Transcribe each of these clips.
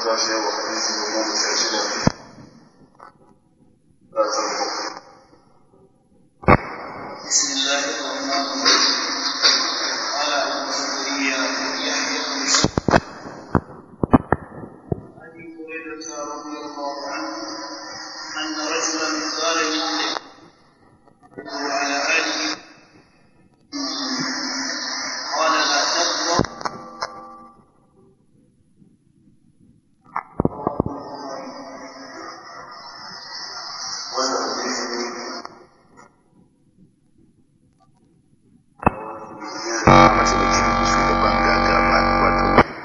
tashi yau a hadisi na goma sha shida za ta بسم الله الرحمن الرحيم قال ابو زكريا يحيى بن ابي هريره رضي الله عنه ان رجلا قال للنبي وعلى اله قال لا تغضب wannan hadisi ne masu da kirki shugaban gagaba wato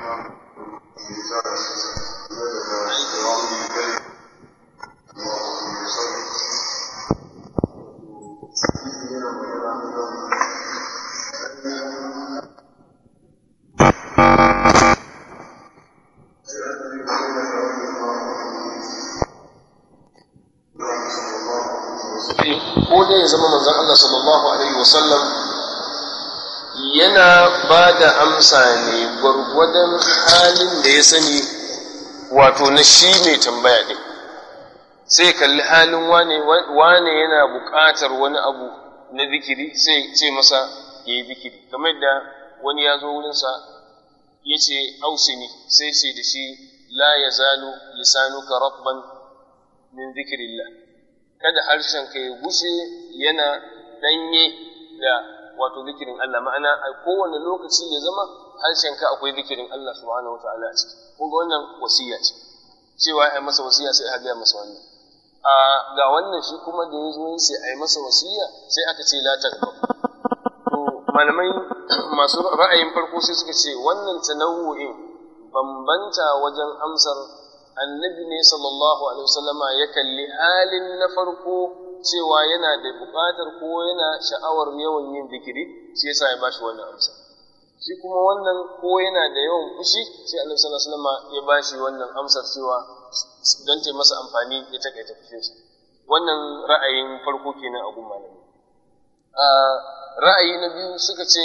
ko dai ya zama manzon Allah sallallahu alaihi wasallam yana ba da amsa ne gwargwadon halin da ya sani wato na shi mai tambaya ɗin sai kalli halin wane wane yana buƙatar wani abu na zikiri sai ce masa ya yi zikiri kamar da wani ya zo wurinsa ya ce ausini sai ce da shi la ya zalu lisanuka rabban min zikirillah kada harshenka ya gushe yana ɗanye da wato zikirin Allah ma'ana a kowane lokaci ya zama harshenka akwai zikirin Allah subhanahu wa ta'ala a ciki kun ga wannan wasiya ce cewa ai masa wasiya sai aka gaya masa wannan a ga wannan shi kuma da ya zo yin sai ai masa wasiya sai aka ce la takbur to malamai masu ra'ayin farko sai suka ce wannan tanawu'in bambanta wajen amsar annabi ne sallallahu alaihi wasallama ya kalli halin na farko cewa yana da buƙatar ko yana sha'awar yawan yin zikiri shi yasa ya bashi wannan amsa shi kuma wannan ko yana da yawan fushi sai annabi sallallahu alaihi wasallama ya bashi wannan amsar cewa don ta masa amfani ya takaita fushinsa wannan ra'ayin farko kenan a gun malami ra'ayi na biyu suka ce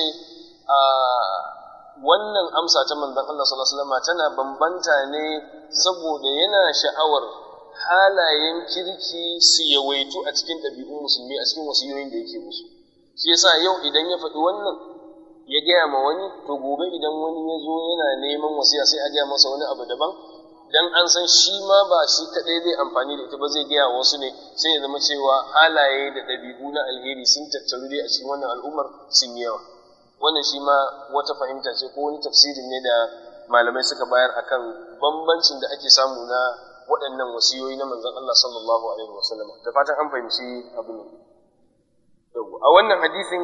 wannan amsa ta manzon Allah sallallahu alaihi wasallam tana bambanta ne saboda yana sha'awar halayen kirki su yawaitu a cikin ɗabi'un musulmi a cikin wasiyoyin da yake musu shi yasa yau idan ya faɗi wannan ya gaya ma wani to gobe idan wani ya zo yana neman wasiya sai a gaya masa wani abu daban dan an san shi ma ba shi kaɗai zai amfani da ita ba zai gaya wasu ne sai ya zama cewa halaye da ɗabi'u na alheri sun tattaru dai a cikin wannan al'ummar sun yi yawa wannan shi ma wata fahimta ce ko wani tafsirin ne da malamai suka bayar akan bambancin da ake samu na waɗannan wasiyoyi na manzon Allah sallallahu alaihi wasallam da fatan an fahimci abin nan a wannan hadisin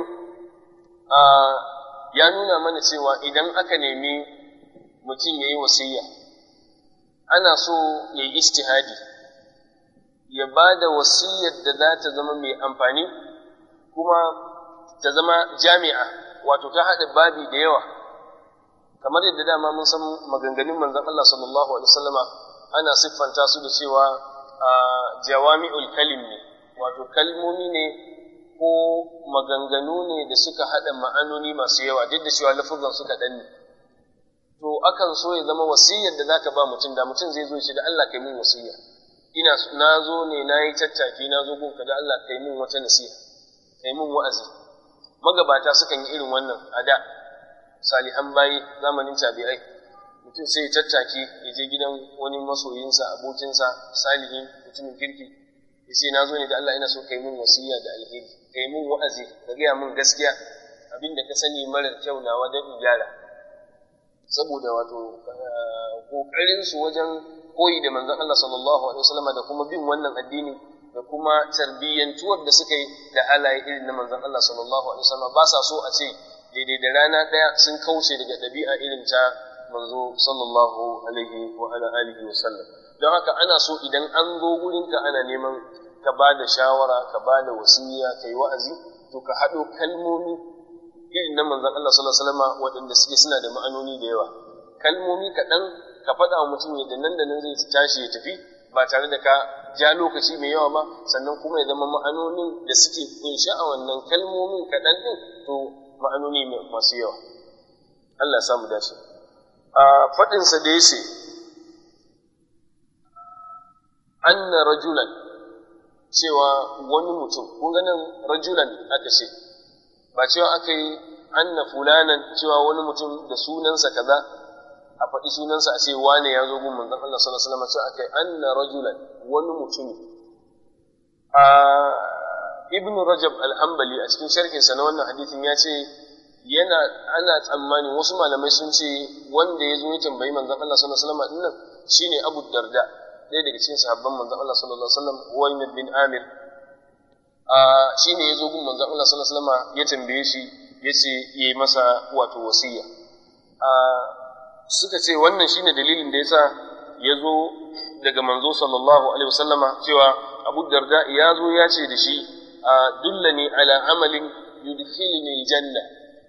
ya nuna mana cewa idan aka nemi mutum ya yi wasiya ana so ya yi istihadi ya ba da wasiyar da za ta zama mai amfani kuma ta zama jami'a wato ta haɗa babi da yawa kamar yadda dama mun san maganganun manzon Allah sallallahu alaihi wasallama ana siffanta su da cewa jawami'ul kalim ne wato kalmomi ne ko maganganu ne da suka haɗa ma'anoni masu yawa duk da cewa lafuzan suka ɗan ne to akan so ya zama wasiyar da zaka ba mutum da mutum zai zo shi da Allah kai min wasiya ina na zo ne na yi tattaki na zo gunka da Allah kai min wata nasiha kai min wa'azi magabata sukan yi irin wannan a da salihan bayi zamanin tabi'ai mutum sai ya tattaki ya je gidan wani masoyinsa abokinsa salihin mutumin kirki ya ce na zo ne da Allah ina so kai min wasiya da alheri kai min wa'azi ka gaya min gaskiya abin da ka sani marar kyau nawa don in gyara saboda wato kokarin su wajen koyi da manzon Allah sallallahu alaihi wasallam da kuma bin wannan addini da kuma tarbiyyantuwar da suka yi da halaye irin na manzon Allah sallallahu alaihi wasallam ba sa so a ce daidai da rana ɗaya sun kauce daga ɗabi'a irin ta manzo sallallahu alaihi wa ala alihi wa sallam don haka ana so idan an zo gurinka ana neman ka ba da shawara ka ba da wasiya ka yi wa'azi to ka haɗo kalmomi irin na manzon Allah sallallahu alaihi wasallam waɗanda suke suna da ma'anoni da yawa kalmomi kaɗan ka faɗa wa mutum yadda nan da nan zai tashi ya tafi ba tare da ka ja lokaci mai yawa ba sannan kuma ya zama ma'anonin da suke kunshe a wannan kalmomin kaɗan ɗin to ma'anoni masu yawa Allah samu dace a faɗinsa da ya ce anna rajulan cewa wani mutum kun ga nan rajulan aka ce ba cewa aka yi anna fulanan cewa wani mutum da sunansa kaza a faɗi sunansa a ce wane ya zo gun manzon Allah sallallahu alaihi wasallam sai aka yi anna rajulan wani mutumi a ibn rajab al-hanbali a cikin sharhinsa na wannan hadisin ya ce yana ana tsammani wasu malamai sun ce wanda ya zo ya tambayi manzon Allah sallallahu alaihi wasallam dinnan shine Abu Darda ɗaya daga cikin sahabban manzon Allah sallallahu alaihi wasallam Uwaymir bin Amir a shine ya zo gun manzon Allah sallallahu alaihi wasallam ya tambaye shi ya ce yayi masa wato wasiya a suka ce wannan shine dalilin da yasa ya zo daga manzo sallallahu alaihi wasallama cewa Abu Darda ya zo ya ce da shi dullani ala amalin yudkhilni janna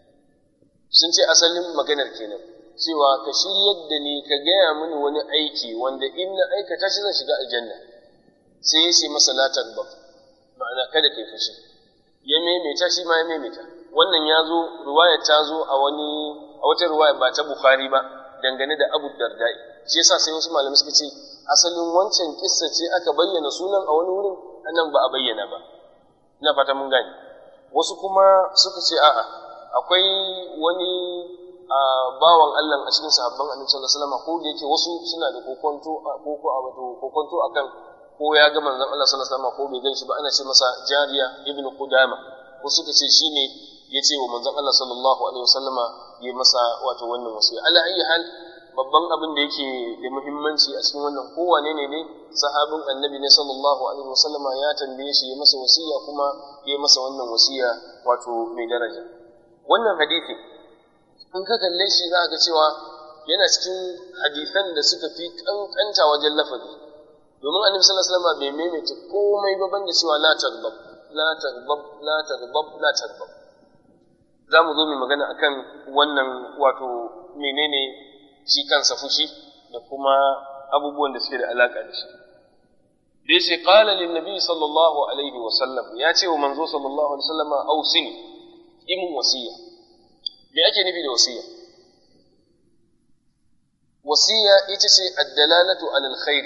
sun ce asalin maganar kenan cewa ka shiryar da ni ka gaya mini wani aiki wanda in na aikata shi zan shiga aljanna sai ya ce masa la tagba ma'ana kada kai fushi ya maimaita shi ma ya maimaita wannan ya zo riwaya ta zo a wani a wata riwaya ba ta bukhari ba dangane da abu dardai shi yasa sai wasu malamai suka ce asalin wancan kissa ce aka bayyana sunan a wani wurin anan ba a bayyana ba ina fata mun gane wasu kuma suka ce a'a akwai wani bawan Allah a cikin sahabban Annabi sallallahu alaihi wasallam ko da yake wasu suna da kokonto ko ko a wato kokonto akan ko ya ga manzon Allah sallallahu alaihi wasallam ko bai ganshi ba ana ce masa Jariya ibn Qudama ko suka ce shine ya ce wa manzon Allah sallallahu alaihi wasallama ya masa wato wannan wasiya ala ayi hal babban abin da yake da muhimmanci a cikin wannan kowane ne ne sahabin annabi ne sallallahu alaihi wasallama ya tambaye shi ya masa wasiya kuma ya masa wannan wasiya wato mai daraja wannan hadisi in ka kalle shi za ga cewa yana cikin hadisan da suka fi kankanta wajen lafazi domin annabi sallallahu alaihi wasallama bai maimaita komai ba banda cewa la taghdab la taghdab la taghdab la taghdab za mu zo mu magana akan wannan wato menene shi kansa fushi da kuma abubuwan da suke da alaka da shi da yace qala lin nabi sallallahu alaihi wa sallam ya ce wa manzo sallallahu alaihi wa sallama ausini imin wasiya me ake nufi da wasiya wasiya ita ce ad-dalalatu alal khair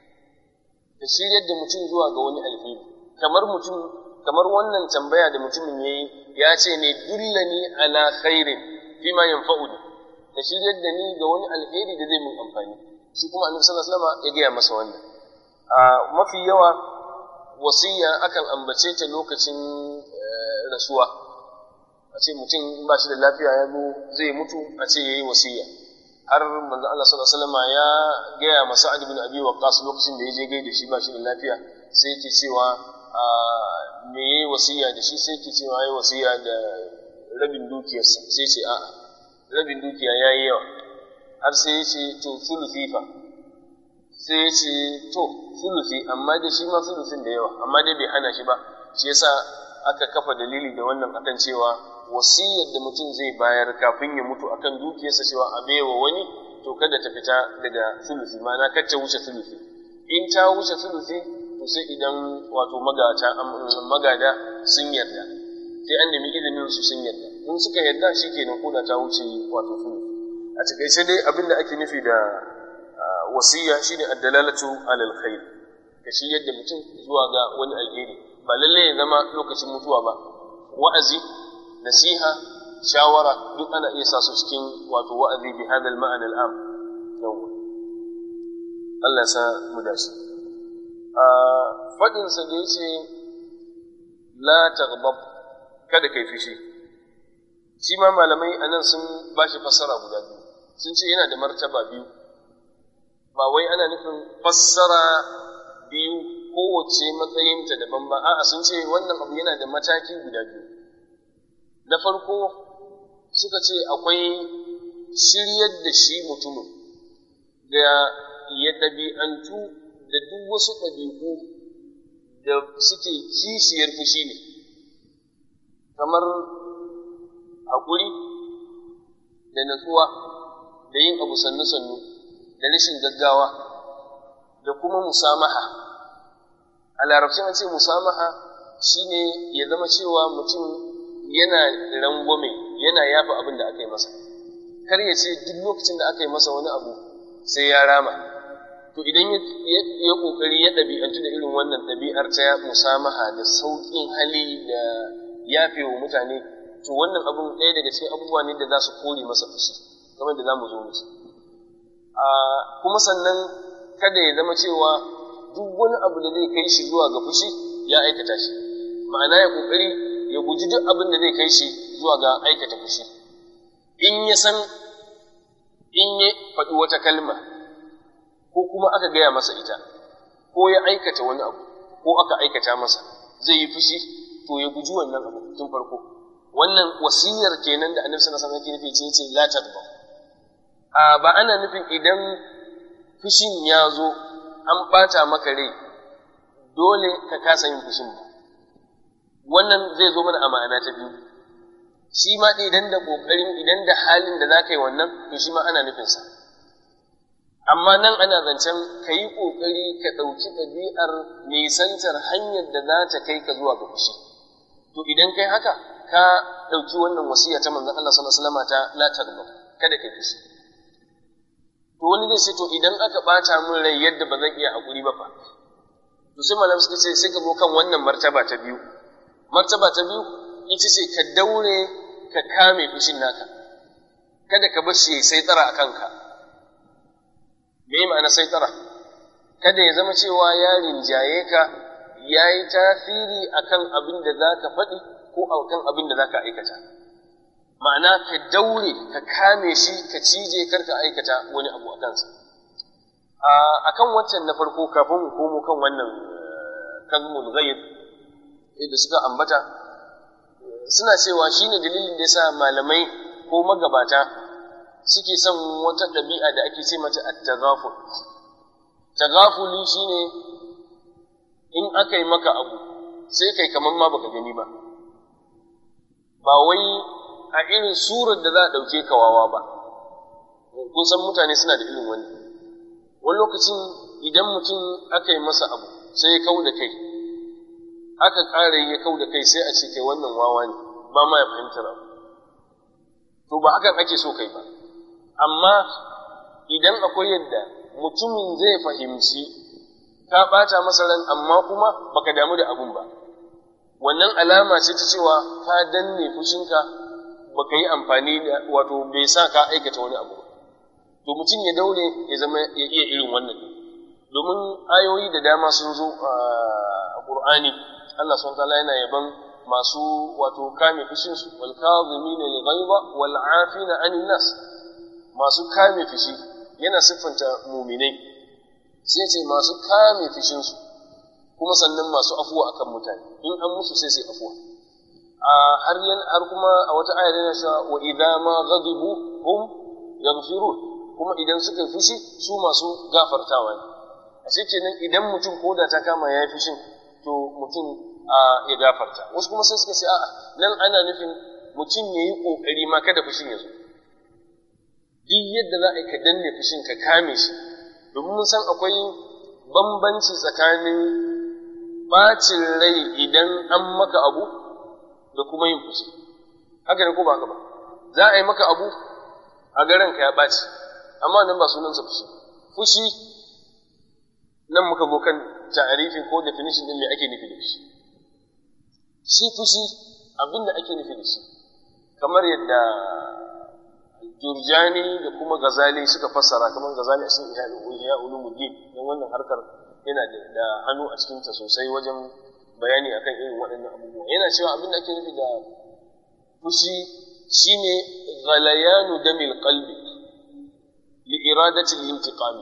da shiryar da mutum zuwa ga wani alheri kamar mutum kamar wannan tambaya da mutumin yayi ya ce ne dullani ala khairin fima yanfa'uni ka shiryar da ni ga wani alheri da zai mun amfani shi kuma annabi sallallahu alaihi wasallam ya gaya masa wannan a mafi yawa wasiya akan ambace ta lokacin rasuwa a ce mutum ba shi da lafiya ya zo zai mutu a ce yayi wasiya har manzo Allah sallallahu alaihi wasallam ya gaya masa Sa'ad ibn Abi Waqqas lokacin da ya je gaida shi ba shi da lafiya sai yake cewa me yayi wasiya da shi sai yake cewa yayi wasiya da rabin dukiyarsa sai ce a'a rabin dukiya ya yi yawa har sai ya ce to sulufi fa sai ya ce to sulufi amma dai shi ma sulufin da yawa amma dai bai hana shi ba shi yasa aka kafa dalili da wannan akan cewa wasiyar da mutum zai bayar kafin ya mutu akan dukiyarsa cewa a baiwa wani to kada ta fita daga sulufi ma'ana kar ta wuce sulufi in ta wuce sulufi to sai idan wato magada sun yarda sai an nemi izinin su sun yarda in suka yarda shikenan koda ta wuce wato sulufi a takaice dai abin da ake nufi da wasiya shine ad-dalalatu alal khair ka shi yadda mutum zuwa ga wani alheri ba lalle ya zama lokacin mutuwa ba wa'azi nasiha shawara duk ana iya sa su cikin wato wa'azi bi hadal ma'ana al'am yawa Allah ya sa mu dace a fadin sa da yace la taghdab kada kai fishi shi ma malamai anan sun bashi fassara guda biyu sun ce yana da martaba biyu ba wai ana nufin fassara biyu kowace matsayinta daban ba a'a sun ce wannan abu yana da mataki guda biyu na farko suka ce akwai shiryar da shi mutumin da ya ɗabi'antu da duk wasu ɗabi'u da suke kishiyar fushi ne kamar haƙuri da natsuwa da yin abu sannu-sannu da rashin gaggawa da kuma musamaha a larabci an ce musamaha shine ya zama cewa mutum yana rangwame yana yafa abin da aka yi masa kar ya ce duk lokacin da aka yi masa wani abu sai ya rama to idan ya kokari ya ɗabi'antu da irin wannan ɗabi'ar ta musamaha da sauƙin hali da yafe wa mutane to wannan abun ɗaya daga cikin abubuwa ne da za su kore masa fushi kamar da za mu zo musu kuma sannan kada ya zama cewa duk wani abu da zai kai shi zuwa ga fushi ya aikata shi ma'ana ya kokari ya guji duk abin da zai kai shi zuwa ga aikata fushi in ya san in ya faɗi wata kalma ko kuma aka gaya masa ita ko ya aikata wani abu ko aka aikata masa zai yi fushi to ya guji wannan abu tun farko wannan wasiyar kenan da annabi sallallahu alaihi wasallam yake nufi ce la tadba a ba ana nufin idan fushin ya zo an ɓata maka rai dole ka kasa yin fushin ba wannan zai zo mana a ma'ana ta biyu shi ma idan da ƙoƙarin idan da halin da za ka yi wannan to shi ma ana nufinsa amma nan ana zancen ka yi ƙoƙari ka ɗauki ɗabi'ar nisantar hanyar da za ta kai ka zuwa ga fushi to idan kai haka ka ɗauki wannan wasiya ta manzon Allah sallallahu alaihi wasallam ta la taghdab kada kai fushi to wani zai ce to idan aka ɓata min rai yadda ba zan iya haƙuri ba fa to sai malam suka ce sai ka zo kan wannan martaba ta biyu martaba ta biyu ita ce ka daure ka kame fushin naka kada ka bar shi sai tsara a kanka me ma'ana sai tsara kada ya zama cewa ya rinjaye ka ya yi tasiri akan abin da za ka faɗi ko akan abin da za ka aikata ma'ana ka daure ka kame shi ka cije kar ka aikata wani abu a kansa a kan wancan na farko kafin mu komo kan wannan kazmul ghaib da suka ambata suna cewa shine dalilin da yasa malamai ko magabata suke son wata ɗabi'a da ake ce mata at-taghaful taghafuli shine in aka yi maka abu sai kai kamar ma baka gani ba ba wai a irin surar da za a ɗauke ka wawa ba kun san mutane suna da irin wani wani lokacin idan mutum aka yi masa abu sai ya kau da kai aka ƙara ya kau da kai sai a ce kai wannan wawa ne ba ma ya fahimtar abu to ba hakan ake so kai ba amma idan akwai yadda mutumin zai fahimci ka ɓata masa ran amma kuma baka damu da abun ba wannan alama ce ta cewa ka danne fushinka baka yi amfani da wato bai sa ka aikata wani abu to mutum ya daure ya zama ya iya irin wannan domin ayoyi da dama sun zo a Qur'ani Allah subhanahu wataala yana yaban masu wato kame fushin su wal kadhimina al ghaiba wal afina anin nas masu kame fushi yana siffanta muminai sai ce masu kame fushin su kuma sannan masu afuwa akan mutane in an musu sai sai afuwa har har kuma a wata ayar yana cewa wa idza ma ghadibu hum yaghfirun kuma idan suka yi fushi su masu gafartawa ne a kenan idan mutum ko da ta kama ya yi fushin to mutum ya gafarta wasu kuma sai suka ce a'a nan ana nufin mutum ya yi ƙoƙari ma kada fushin ya zo duk yadda za a yi ka danne fushin ka kame shi domin mun san akwai bambanci tsakanin bacin rai idan an maka abu da kuma yin fushi haka ne ko ba haka ba za a yi maka abu a garin ka ya ɓaci amma nan ba sunansa fushi fushi nan muka zo kan ta'arifin ko definition din me ake nufi da shi shi fushi abin da ake nufi da shi kamar yadda Jurjani da kuma Gazali suka fassara kamar Gazali a cikin Ihya Ulumuddin don wannan harkar yana da hannu a cikinta sosai wajen bayani akan irin waɗannan abubuwa yana cewa abin da ake nufi da fushi shine ghalayanu damil qalbi li iradati al-intiqami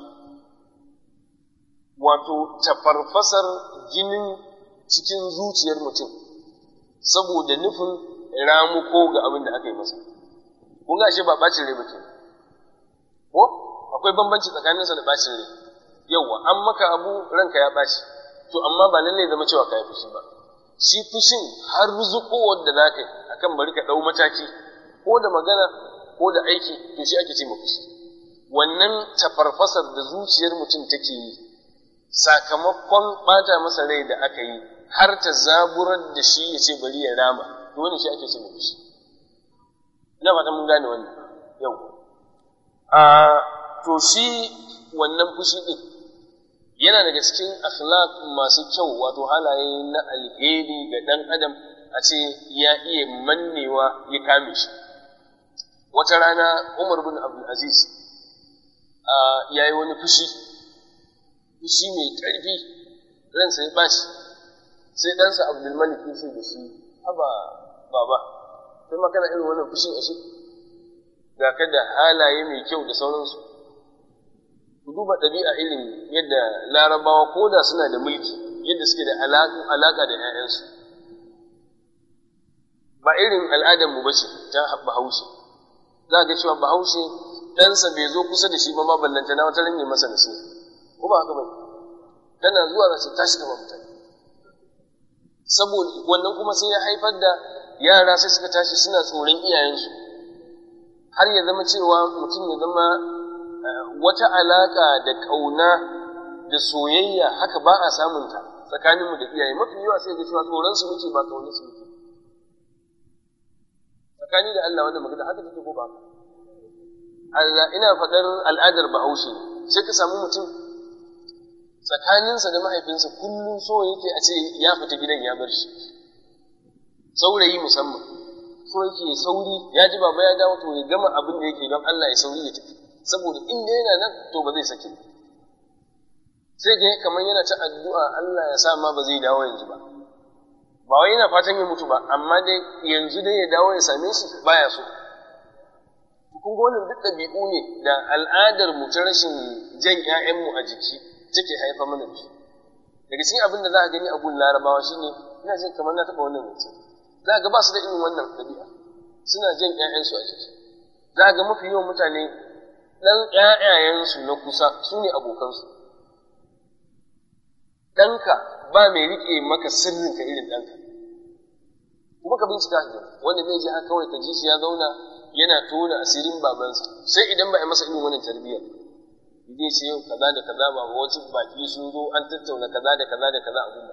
wato tafarfasar jinin cikin zuciyar mutum saboda nufin ramuko ga abin da aka yi masa kun ga ashe ba bacin rai bace ko akwai bambanci tsakaninsa da bacin rai yauwa an maka abu ranka ya ɓaci to amma ba lalle zama cewa ka yi fushi ba shi fushin har zuƙowar da za ka yi akan bari ka ɗau mataki ko da magana ko da aiki to shi ake ce ma fushi wannan tafarfasar da zuciyar mutum take yi sakamakon ɓata masa rai da aka yi har ta zaburar da shi ya ce bari ya rama to wani shi ake ce ma fushi ina fata mun gane wannan yau a to shi wannan fushi ɗin yana daga cikin akhlaq masu kyau wato halaye na alheri ga ɗan adam a ce ya iya mannewa ya kame shi wata rana umar bin abdulaziz ya yi wani fushi fushi mai ƙarfi ransa ya ɓaci sai ɗansa abdulmalik ya ce da shi haba baba kai ma kana irin wannan fushin ashe ga ka da halaye mai kyau da sauransu ku duba ɗabi'a irin yadda larabawa ko da suna da mulki yadda suke da alaƙa da 'ya'yansu ba irin al'adarmu ba ce ta bahaushe za ga cewa bahaushe ɗansa bai zo kusa da shi ba ma ballanta na wata ranye masa nasiha ko ba haka ba tana zuwa za ta tashi gaba mutane saboda wannan kuma sai ya haifar da yara sai suka tashi suna tsoron iyayensu har ya zama cewa mutum ya zama wata alaƙa da ƙauna da soyayya haka ba a samunta tsakaninmu da iyaye mafi yawa sai ga cewa tsoronsu muke ba ƙaunarsu muke tsakani da Allah wannan magana haka take ko ba Allah ina faɗar al'adar Bahaushe sai ka samu mutum tsakaninsa da mahaifinsa kullum so yake a ce ya fita gidan ya bar shi saurayi musamman so yake sauri ya ji baba ya dawo to ya gama abin da yake don Allah ya sauri ya tafi saboda in da yana nan to ba zai sake sai ga kamar yana ta addu'a Allah ya sa ma ba zai dawo yanzu ba ba wai yana fatan ya mutu ba amma dai yanzu dai ya dawo ya same shi baya so kun ga wannan duk ɗabi'u ne da al'adar mu ta rashin jan ƴaƴanmu a jiki take haifa mana da su daga cikin abin da za a gani a gun larabawa shine ina jin kamar na taɓa wannan mutum za a ga ba su da irin wannan ɗabi'a suna jan ƴaƴansu a jiki za a ga mafi yawan mutane ɗan ƴaƴayensu na kusa su ne abokansu ɗanka ba mai riƙe maka sirrinka irin ɗanka kuma ka bincika ka wanda zai ji haka kawai ka ji shi ya zauna yana tona asirin babansa sai idan ba a masa irin wannan tarbiyyar zai ce yau kaza da kaza ba wasu baki sun zo an tattauna kaza da kaza da kaza a gumma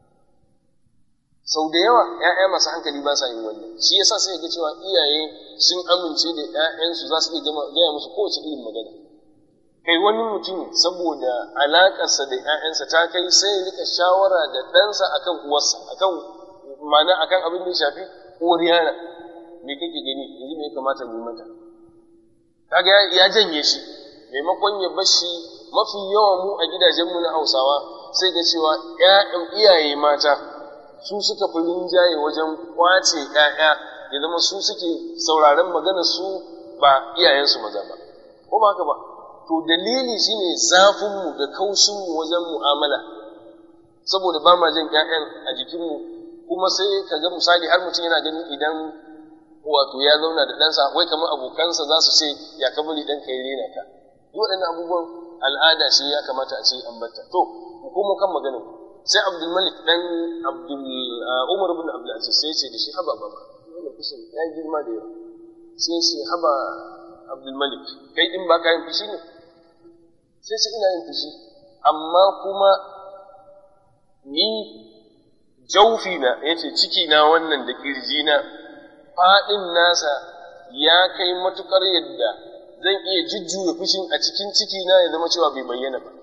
sau da yawa ‘ya'ya masu hankali ba sa yin wannan shi yasa sai ga cewa iyaye sun amince da ‘ya'yansu za su iya gaya musu kowace irin magana kai wani mutum saboda alaƙarsa da ‘ya'yansa ta kai sai ya rika shawara da ɗansa akan uwarsa akan ma'ana akan abin da ya shafi uwar yara me kake gani yanzu me ya kamata mu yi mata kaga ya janye shi maimakon ya bar shi mafi yawan mu a gidajenmu na Hausawa sai ga cewa ƴaƴan iyaye mata su suka fi rinjaye wajen kwace ƴaƴa ya zama su suke sauraron maganar su ba iyayensu maza ba ko ba haka ba to dalili shine zafin mu da kaushin mu wajen mu'amala saboda ba ma jin ƴaƴan a jikinmu kuma sai ka ga misali har mutum yana ganin idan wato ya zauna da ɗansa wai kamar abokansa za su ce ya ka bari ɗanka ya rena ka duk waɗannan abubuwan al'ada ce ya kamata a ce an batta to mu komo kan maganin sai abdul malik dan abdul umar bin abdul aziz sai ce da shi haba baba wannan fushin ya girma da yawa sai ce haba abdul malik kai din ba ka yin fushi ne sai ce ina yin fushi amma kuma ni jaufi na yace ciki na wannan da kirji na faɗin nasa ya kai matukar yadda zan iya jujjuya fushin a cikin ciki na ya zama cewa bai bayyana ba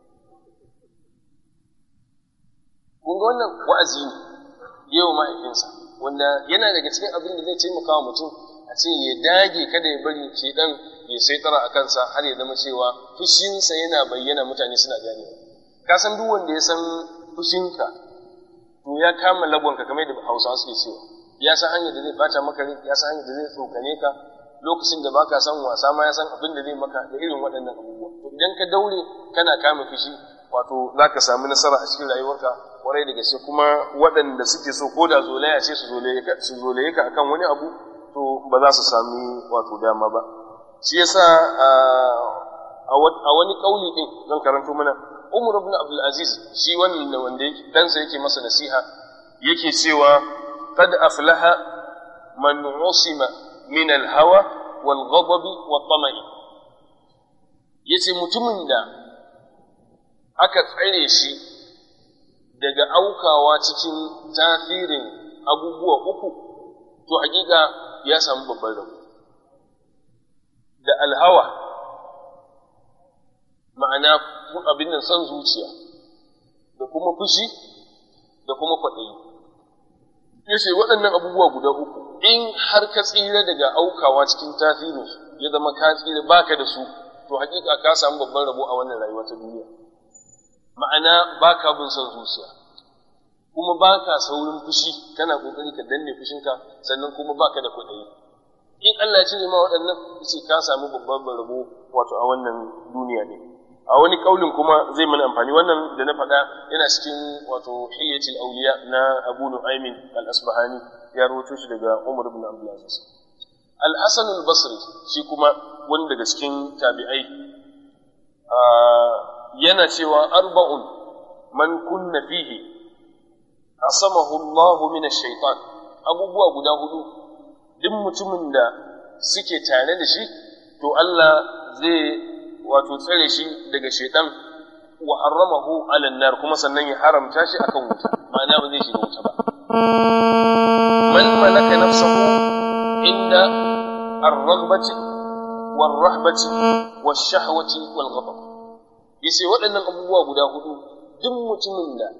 kun ga wannan wa'azi ne yau mahaifinsa wanda yana daga cikin abin da zai taimaka wa mutum a ce ya dage kada ya bari shedan ya saitara a kansa har ya zama cewa fushinsa yana bayyana mutane suna ganewa ka san duk wanda ya san fushinka to ya kama lagonka kamar da hausawa suke cewa ya san hanyar da zai bata maka rai ya san hanyar da zai tsokane ka lokacin da baka san wasa ma ya san abin da zai maka da irin waɗannan abubuwa to idan ka daure kana kama fushi wato za ka samu nasara a cikin rayuwarka kwarai da gaske kuma waɗanda suke so ko da zolaya ce su zolaye ka akan wani abu to ba za su sami wato dama ba shi yasa a wani kauli din zan karanto mana Umar ibn Abdul Aziz shi wannan wanda yake dansa yake masa nasiha yake cewa qad aflaha man usima min al-hawa wal ghadab wat tama'i yace mutumin da aka tsare shi daga aukawa cikin tasirin abubuwa uku to hakika ya samu babban rabo da alhawa ma'ana abin nan son zuciya da kuma fushi da kuma kwaɗayi yace waɗannan abubuwa guda uku in har ka tsira daga aukawa cikin tasirinsu ya zama ka tsira baka da su to hakika ka samu babban rabo a wannan rayuwa ta duniya ma'ana baka bin son zuciya kuma baka saurin fushi kana kokari ka danne fushinka sannan kuma baka da kuɗi in Allah ya cire ma waɗannan yace ka samu babban rabo wato a wannan duniya ne a wani kaulin kuma zai mana amfani wannan da na faɗa yana cikin wato hilyatul auliya na Abu Nu'aymin al-Asbahani ya rawaito shi daga Umar ibn Abdul Aziz Al-Hasan al-Basri shi kuma wani daga cikin tabi'ai yana cewa arba'un man kunna fihi asamahu Allah min ash-shaytan abubuwa guda hudu duk mutumin da suke tare da shi to Allah zai wato tsare shi daga shaitan wa haramahu ala nar kuma sannan ya haramta shi akan wuta ma'ana ba zai shiga wuta ba man malaka nafsahu inda ar-raghbati war-rahbati wash-shahwati wal-ghadab yace waɗannan abubuwa guda hudu duk mutumin da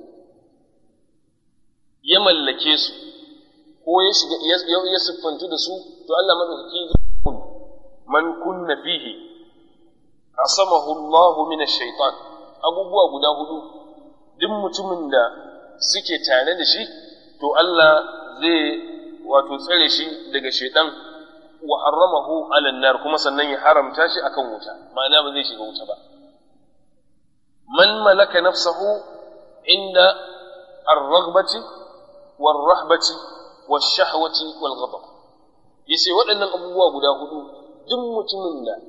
ya mallake su ko ya shiga ya siffantu da su to Allah madaukaki zai man kunna fihi asamahu Allah min ash-shaytan abubuwa guda hudu duk mutumin da suke tare da shi to Allah zai wato tsare shi daga shaitan wa haramahu ala nar kuma sannan ya haramta shi akan wuta ma'ana ba zai shiga wuta ba man malaka nafsahu inda ar-raghbati war-rahbati wash-shahwati wal-ghadab yace waɗannan abubuwa guda hudu duk mutumin da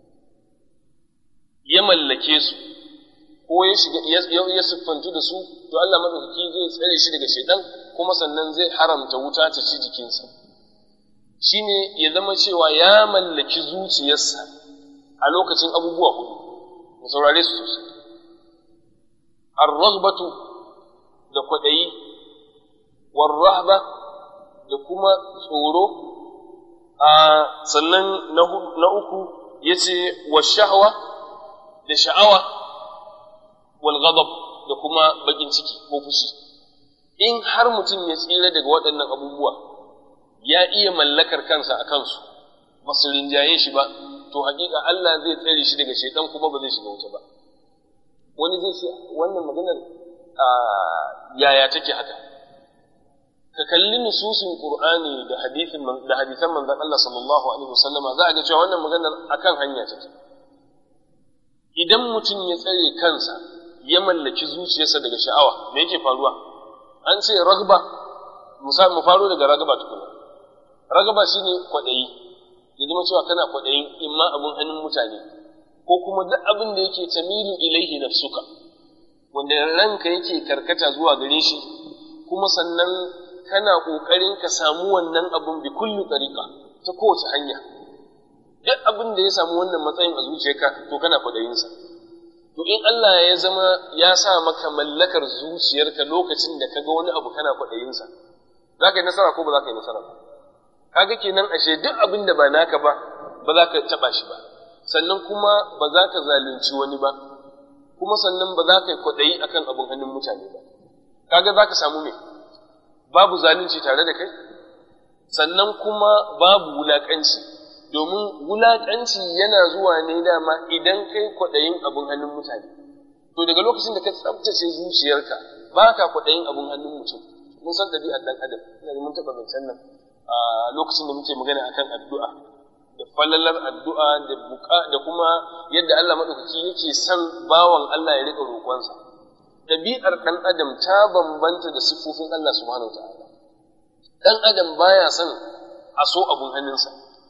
ya mallake su ko ya shiga ya siffantu da su to Allah madaukaki zai tsare shi daga shaitan kuma sannan zai haramta wuta ta ci jikinsa shine ya zama cewa ya mallaki zuciyarsa a lokacin abubuwa hudu mu saurare su sosai ar-raghbatu da kwadayi war-rahba da kuma tsoro a sannan na uku yace wa shahwa da sha'awa wal ghadab da kuma bakin ciki ko fushi in har mutum ya tsira daga waɗannan abubuwa ya iya mallakar kansa a kansu ba su rinjaye shi ba to hakika Allah zai tsare shi daga shaitan kuma ba zai shiga wuta ba wani zai ce wannan maganar yaya take haka ka kalli nususin qur'ani da hadisin da hadisan manzon Allah sallallahu alaihi wasallama za a ga cewa wannan maganar akan hanya take idan mutum ya tsare kansa ya mallaki zuciyarsa daga sha'awa me yake faruwa an ce ragba mu faro daga ragaba tukuna ragaba shine kwaɗayi ya zama cewa kana kwaɗayin imma abin hannun mutane ko kuma duk abin da yake tamilu ilaihi nafsuka wanda ranka yake karkata zuwa gare shi kuma sannan kana ƙoƙarin ka samu wannan abin bi kulli tariqa ta kowace hanya duk abin da ya samu wannan matsayin a zuciyarka to kana kwaɗayinsa to in Allah ya zama ya sa maka mallakar zuciyarka lokacin da ka ga wani abu kana kwaɗayinsa za ka yi nasara ko ba za ka yi nasara ba kaga kenan ashe duk abin da ba naka ba ba za ka taɓa shi ba sannan kuma ba za ka zalunci wani ba kuma sannan ba za ka yi kwaɗayi akan abin hannun mutane ba kaga za ka samu me babu zalunci tare da kai sannan kuma babu wulaƙanci domin wulaƙanci yana zuwa ne dama idan kai kwaɗayin abin hannun mutane to daga lokacin da ka tsabtace zuciyarka ba ka kwaɗayin abin hannun mutum mun san ɗabi'ar ɗan adam ina da mun taɓa zancen nan a lokacin da muke magana akan addu'a da falalar addu'a da buka da kuma yadda Allah maɗaukaki yake son bawan Allah ya riƙa roƙonsa ɗabi'ar ɗan adam ta bambanta da siffofin Allah subhanahu ta'ala ɗan adam baya son a so abun hannunsa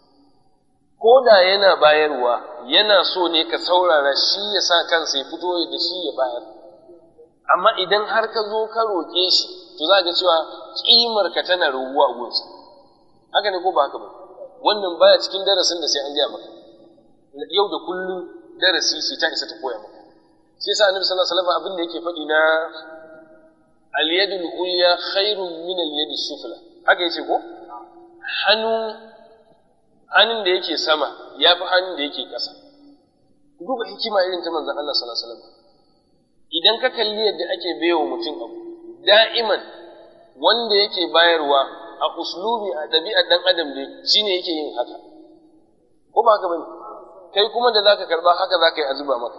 ko da yana bayarwa yana so ne ka saurara shi ya sa kansa ya fito da shi ya bayar amma idan har ka zo ka roƙe shi to za ga cewa ƙimar ka tana raguwa a gunsa haka ne ko ba haka ba wannan baya cikin darasin da sai an gaya maka yau da kullum darasi sai ta isa ta koya maka shi yasa annabi sallallahu alaihi wasallam abin da yake faɗi na al-yadul ulya khairun min al-yadis sufla haka yace ko hannu hannun da yake sama ya fi hannun da yake ƙasa duba hikima irin ta manzon Allah sallallahu alaihi wasallam idan ka kalli yadda ake baiwa mutum abu da'iman wanda yake bayarwa a uslubi a ɗabi'ar ɗan adam ne shine yake yin haka ko ba haka bane kai kuma da zaka karba haka zaka yi a zuba maka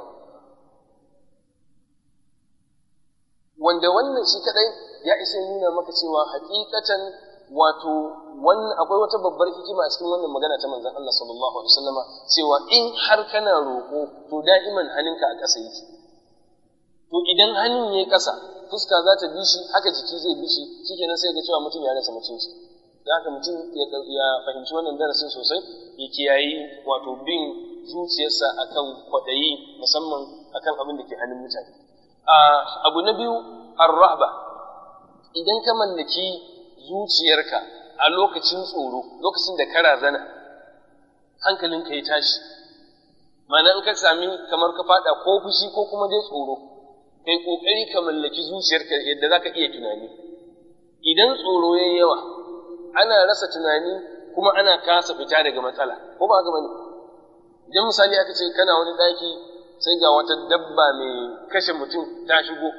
wanda wannan shi kadai ya isa nuna maka cewa hakikatan wato wannan akwai wata babbar hikima a cikin wannan magana ta manzon Allah sallallahu alaihi wasallama cewa in har kana roƙo to da'iman hannunka a ƙasa yake to idan hannun yayi ƙasa fuska za ta bi shi haka jiki zai bi shi shikenan sai ga cewa mutum ya rasa mutunci da haka mutum ya fahimci wannan darasin sosai ya kiyayi wato bin zuciyarsa akan kwaɗayi musamman akan abin da ke hannun mutane abu na biyu ar-rahba idan ka mallaki zuciyarka a lokacin tsoro lokacin da ka razana hankalinka ya tashi ma'ana in ka sami kamar ka fada ko fushi ko kuma dai tsoro kai kokari ka mallaki zuciyarka yadda zaka iya tunani idan tsoro yayi yawa ana rasa tunani kuma ana kasa fita daga matsala ko ba haka bane idan misali aka ce kana wani daki sai ga wata dabba mai kashe mutum ta shigo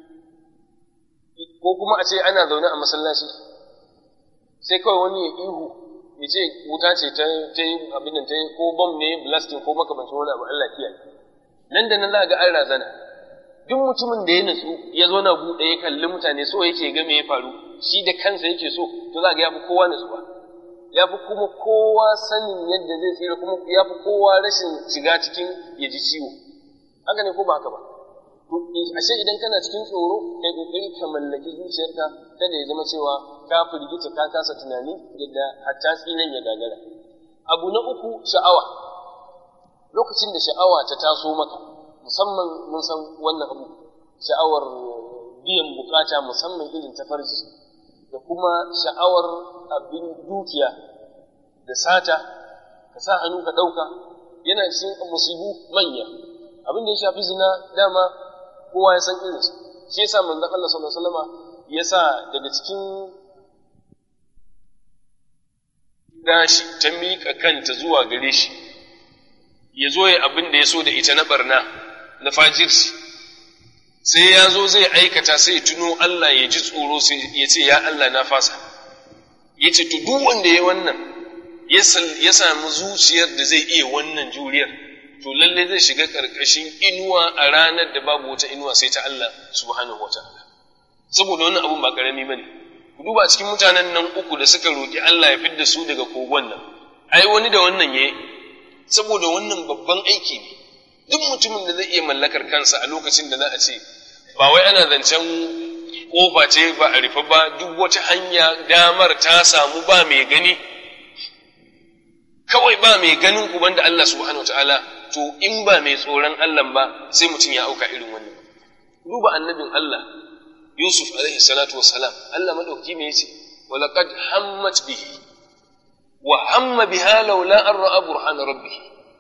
ko kuma a ce ana zaune a masallaci sai kawai wani ya ihu ya ce wuta ce ta yi abin da ta yi ko bom ne blasting ko makamancin wani abu Allah kiyaye nan da nan za ga an razana duk mutumin da ya nutsu ya zo na buɗe ya kalli mutane so yake ga me ya faru shi da kansa yake so to za ga ya fi kowa nutsuwa ya fi kuma kowa sanin yadda zai tsira kuma ya fi kowa rashin shiga cikin ya ji ciwo haka ne ko ba haka ba to ashe idan kana cikin tsoro kai kokari ka mallaki zuciyarka kada ya zama cewa ka firgita ka kasa tunani yadda hatta tsinan ya gagara abu na uku sha'awa lokacin da sha'awa ta taso maka musamman mun san wannan abu sha'awar biyan bukata musamman irin ta farji da kuma sha'awar abin dukiya da sata ka sa hannu ka ɗauka yana cikin musibu manya abin da ya shafi zina dama kowa ya san irinsu shi yasa manzon Allah sallallahu alaihi wasallama ya sa daga cikin gashi ta miƙa kanta zuwa gare shi ya zo ya abin da ya so da ita na barna na fajirci sai ya zo zai aikata sai ya tuno Allah ya ji tsoro sai ya ce ya Allah na fasa ya ce to duk wanda ya wannan ya samu zuciyar da zai iya wannan juriyar to lalle zai shiga ƙarƙashin inuwa a ranar da babu wata inuwa sai ta Allah subhanahu wataala saboda wannan abun ba ƙarami bane ku duba cikin mutanen nan uku da suka roƙi Allah ya fidda su daga kogon nan ai wani da wannan yayi saboda wannan babban aiki ne duk mutumin da zai iya mallakar kansa a lokacin da za a ce ba wai ana zancen kofa ce ba a rufe ba duk wata hanya damar ta samu ba mai gani kawai ba mai ganin ku banda Allah subhanahu wataala to in ba mai tsoron Allah ba sai mutum ya auka irin wannan duba annabin Allah Yusuf alaihi salatu wassalam Allah madauki me yace walaqad hammat bihi wa hamma biha laula an ra'a burhan rabbih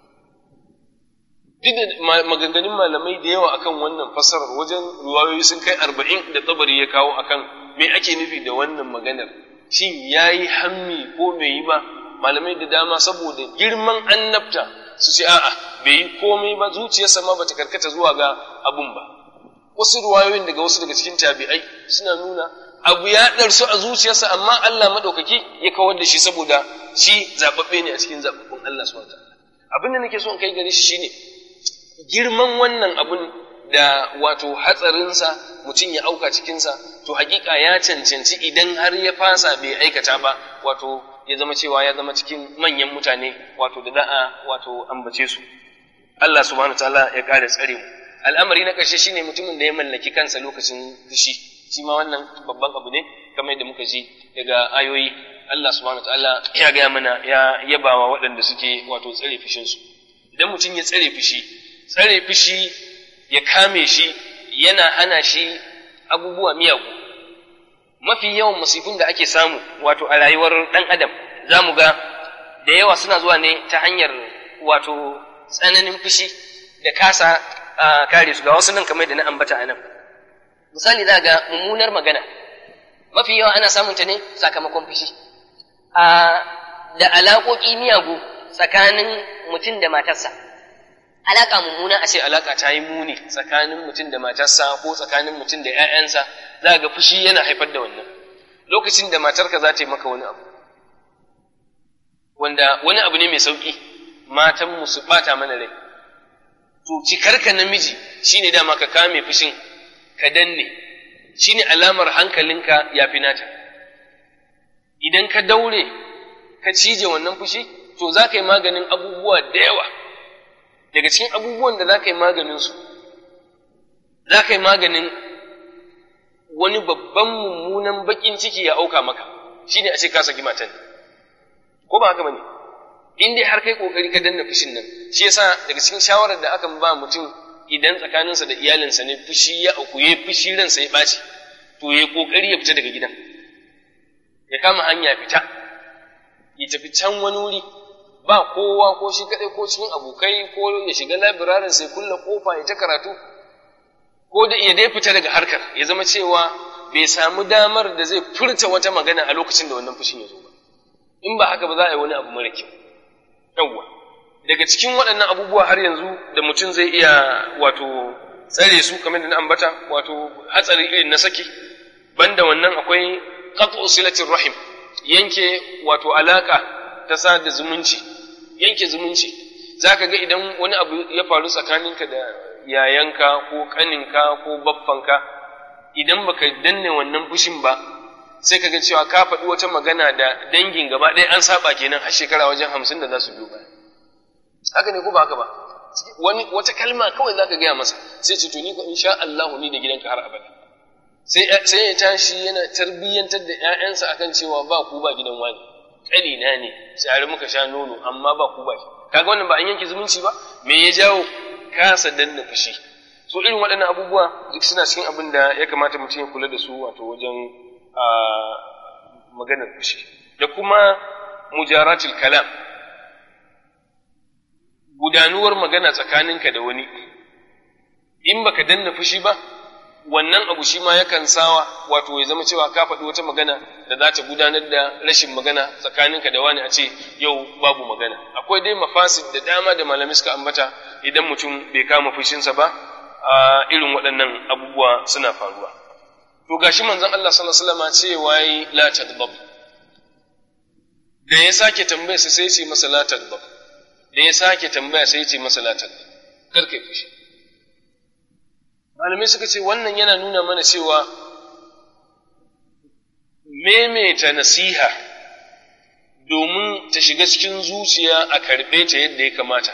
duk da maganganun malamai da yawa akan wannan fasarar wajen ruwayoyi sun kai arba'in da tabari ya kawo akan me ake nufi da wannan maganar shin yayi hammi ko bai yi ba malamai da dama saboda girman annabta su ce a'a bai yi komai ba zuciyarsa ma bata karkata zuwa ga abun ba wasu ruwayoyin daga wasu daga cikin tabi'ai suna nuna abu ya ɗarsu a zuciyarsa amma Allah maɗaukaki ya kawar da shi saboda shi zaɓaɓɓe ne a cikin zaɓaɓɓun Allah subhanahu wataala abin da nake so in kai gare shi shine girman wannan abun da wato hatsarinsa mutum ya auka cikinsa to hakika ya cancanci idan har ya fasa bai aikata ba wato ya zama cewa ya zama cikin manyan mutane wato da da'a wato ambace su Allah subhanahu ta'ala ya kare tsare mu al'amari na ƙarshe shine mutumin da ya mallaki kansa lokacin fushi shi ma wannan babban abu ne kamar yadda muka ji daga ayoyi Allah subhanahu ta'ala ya gaya mana ya yabawa waɗanda suke wato tsare fushin su idan mutum ya tsare fushi tsare fushi ya kame shi yana hana shi abubuwa miyagu mafi yawan musifin da ake samu wato a rayuwar ɗan adam za mu ga da yawa suna zuwa ne ta hanyar wato tsananin fushi da kasa kare su ga wasu nan kamar da na ambata a nan misali za ga mummunar magana mafi yawa ana samun ta ne sakamakon fushi da alaƙoƙi miyagu tsakanin mutum da matarsa alaka mummuna a ce alaka ta yi muni tsakanin mutum da matarsa ko tsakanin mutum da 'ya'yansa za ga fushi yana haifar da wannan lokacin da matarka za ta yi maka wani abu wanda wani abu ne mai sauƙi matanmu su ɓata mana rai to cikarka namiji shine dama ka kame fushin ka danne shine alamar hankalinka ya fi nata idan ka daure ka cije wannan fushi to za ka yi maganin abubuwa da yawa daga cikin abubuwan da za ka yi maganinsu za ka yi maganin wani babban mummunan baƙin ciki ya auka maka shine a ce ka saki matan ko ba haka bane in dai har kai kokari ka danna fushin nan shi yasa daga cikin shawarar da akan ba mutum idan tsakaninsa da iyalinsa ne fushi ya auku ya fushi ransa ya ɓaci to ya kokari ya fita daga gidan ya kama hanya fita ya tafi can wani wuri ba kowa ko shi kaɗai ko cikin abokai ko ya shiga labirarin sai kulla kofa ya ta karatu ko da ya dai fita daga harkar ya zama cewa bai samu damar da zai furta wata magana a lokacin da wannan fushin ya zo ba in ba haka ba za a yi wani abu mara kyau yawwa daga cikin waɗannan abubuwa har yanzu da mutum zai iya wato tsare su kamar da na ambata wato hatsari irin na saki banda wannan akwai qat'u silatir rahim yanke wato alaka ta sada zumunci yanke zumunci zaka ga idan wani abu ya faru tsakaninka da yayanka ko kaninka ko baffanka idan baka danne wannan fushin ba sai ka ga cewa ka faɗi wata magana da dangin gaba ɗaya an saba kenan har shekara wajen hamsin da za su biyo baya haka ne ko ba haka ba wani wata kalma kawai zaka gaya masa sai ce to ni ko insha Allah ni da gidanka har abada sai sai ya tashi yana tarbiyyantar da ƴaƴansa akan cewa ba ku ba gidan wani kalina ne sai muka sha nono amma ba ku ba shi kaga wannan ba an yanke zumunci ba me ya jawo kasa danna fushi so irin waɗannan abubuwa duk suna cikin abin da ya kamata mutum ya kula da su wato wajen a maganar fushi da kuma mujaratul kalam gudanuwar magana tsakaninka da wani in baka danna fushi ba wannan abu shi ma yakan sawa wato ya zama cewa ka faɗi wata magana da za ta gudanar da rashin magana tsakaninka da wani a ce yau babu magana akwai dai mafasid da dama da malamai suka ambata idan mutum bai kama fushinsa ba a irin waɗannan abubuwa suna faruwa to gashi manzon Allah sallallahu alaihi wasallam cewa yi la taghdab da ya sake tambaya sai sai ce masa la taghdab da ya sake tambaya sai ce masa la taghdab kar kai fushi malamai suka ce wannan yana nuna mana cewa maimaita nasiha domin ta shiga cikin zuciya a karɓe ta yadda ya kamata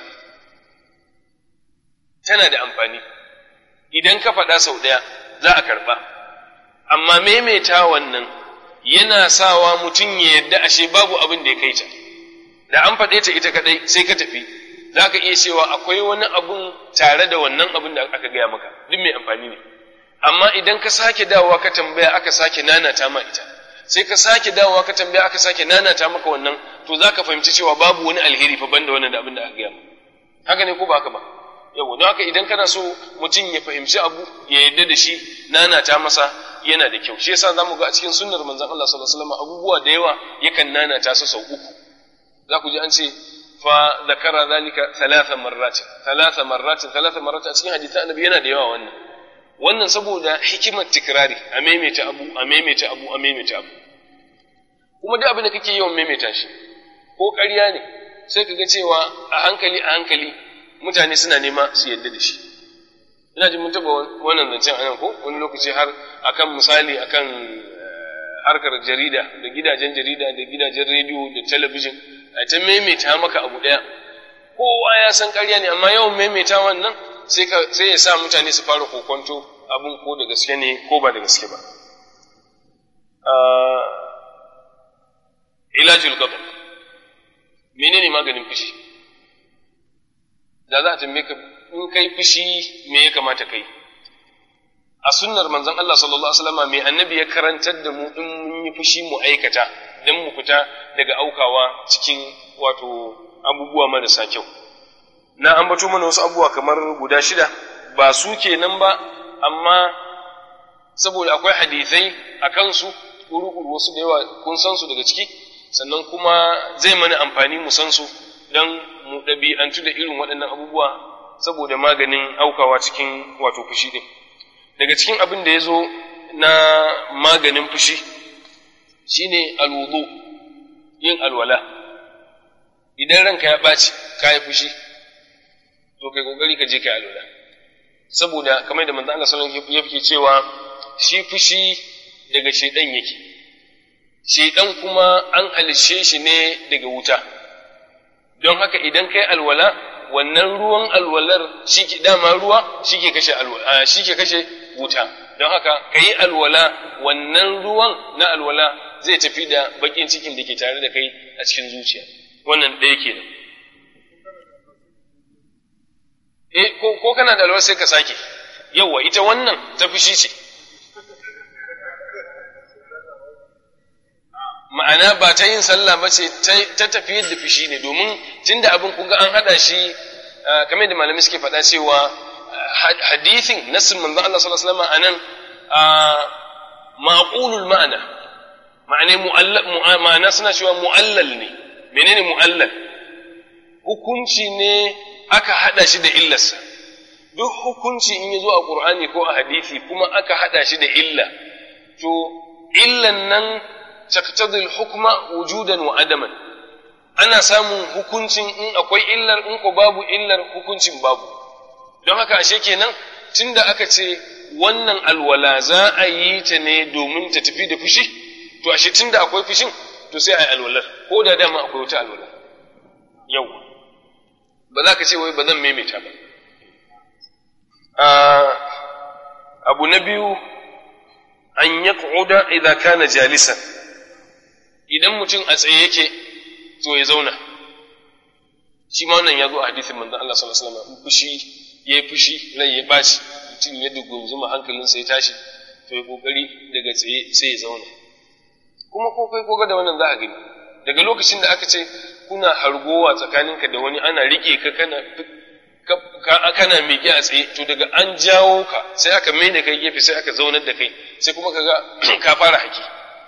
tana da amfani idan ka faɗa sau ɗaya za a karɓa amma maimaita wannan yana sawa mutum ya yadda ashe babu abin da ya kai ta da an faɗe ta ita kaɗai sai ka tafi za ka iya cewa akwai wani abun tare da wannan abin da aka gaya maka duk mai amfani ne amma idan ka sake dawowa ka tambaya aka sake nanata ma ita sai ka sake dawowa ka tambaya aka sake nanata maka wannan to za ka fahimci cewa babu wani alheri fa banda wannan da abin da aka gaya maka haka ne ko ba haka ba yawa don haka idan kana so mutum ya fahimci abu ya yarda da shi nanata masa yana da kyau shi yasa zamu ga a cikin sunnar manzon Allah sallallahu alaihi wasallam abubuwa da yawa yakan nanata su sau uku za ku ji an ce fa zakara zalika thalatha marratin thalatha marratin thalatha marratin a cikin hadisan annabi yana da yawa wannan wannan saboda hikimar tikrari a maimaita abu a maimaita abu a maimaita abu kuma duk abin da kake yawan maimaita shi ko ƙarya ne sai ka ga cewa a hankali a hankali mutane suna nema su yadda da shi ina jin mun taɓa wannan zancen anan ko wani lokaci har akan misali akan harkar jarida da gidajen jarida da gidajen rediyo da talabijin a ta maimaita maka abu ɗaya kowa ya san ƙarya ne amma yawan maimaita wannan sai ya sa mutane su fara kokonto abin ko da gaske ne ko ba da gaske ba ilajul gabal menene maganin fushi da za a tambaye ka in kai fushi me ya kamata kai a sunnar manzon Allah sallallahu alaihi wasallam mai annabi ya karantar da mu in mun yi fushi mu aikata dan mu fita daga aukawa cikin wato abubuwa marasa kyau na ambato mana wasu abubuwa kamar guda shida ba su kenan ba amma saboda akwai hadithai a kansu kuru wasu da yawa kun san su daga ciki sannan kuma zai mana amfani mu san su don mu ɗabi'antu da irin waɗannan abubuwa saboda maganin aukawa cikin wato fushi din daga cikin abin da ya zo na maganin fushi shine alwudu yin alwala idan ranka ya ɓaci ka yi fushi to kai kokari ka je ka yi alwala saboda kamar da manzo Allah sallallahu alaihi wasallam yake cewa shi fushi daga shedan yake shedan kuma an halishe shi ne daga wuta don haka idan kai alwala wannan ruwan alwalar shi ke dama ruwa shi ke kashe alwala shi ke kashe wuta don haka ka yi alwala wannan ruwan na alwala zai tafi da bakin cikin da ke tare da kai a cikin zuciya wannan ɗaya kenan eh ko, ko kana da alwala sai ka sake yawwa ita wannan ta fushi ce ma'ana ba ta yin sallah ba ce ta tafiyar da fushi ne domin tunda abin kun ga an hada shi kamar da malamai suke faɗa cewa hadithin nassin manzon Allah sallallahu alaihi wasallam anan maqulul ma'ana ma'ana ma'ana suna cewa mu'allal ne menene mu'allal hukunci ne aka hada shi da illarsa duk hukunci in ya zo a qur'ani ko a hadisi kuma aka hada shi da illa to illan nan taqtadi al-hukma wujudan wa adaman ana samun hukuncin in akwai illar in ko babu illar hukuncin babu don haka ashe kenan tunda aka ce wannan alwala za a yi ta ne domin ta tafi da fushi to ashe tunda akwai fushin to sai a yi alwalar ko da dama akwai wata alwala yau ba za ka ce wai ba zan maimaita ba abu na biyu an yaq'uda idza kana jalisan idan mutum a tsaye yake to ya zauna shi ma wannan ya zo a hadisin manzon Allah sallallahu alaihi wasallam fushi yayi fushi rai ya baci mutum ya dugunzuma hankalinsa ya tashi to ya kokari daga tsaye sai ya zauna kuma ko kai koga da wannan za a gani daga lokacin da aka ce kuna hargowa tsakaninka da wani ana rike ka kana kana miƙe a tsaye to daga an jawo ka sai aka mai da kai gefe sai aka zaunar da kai sai kuma kaga ka fara haki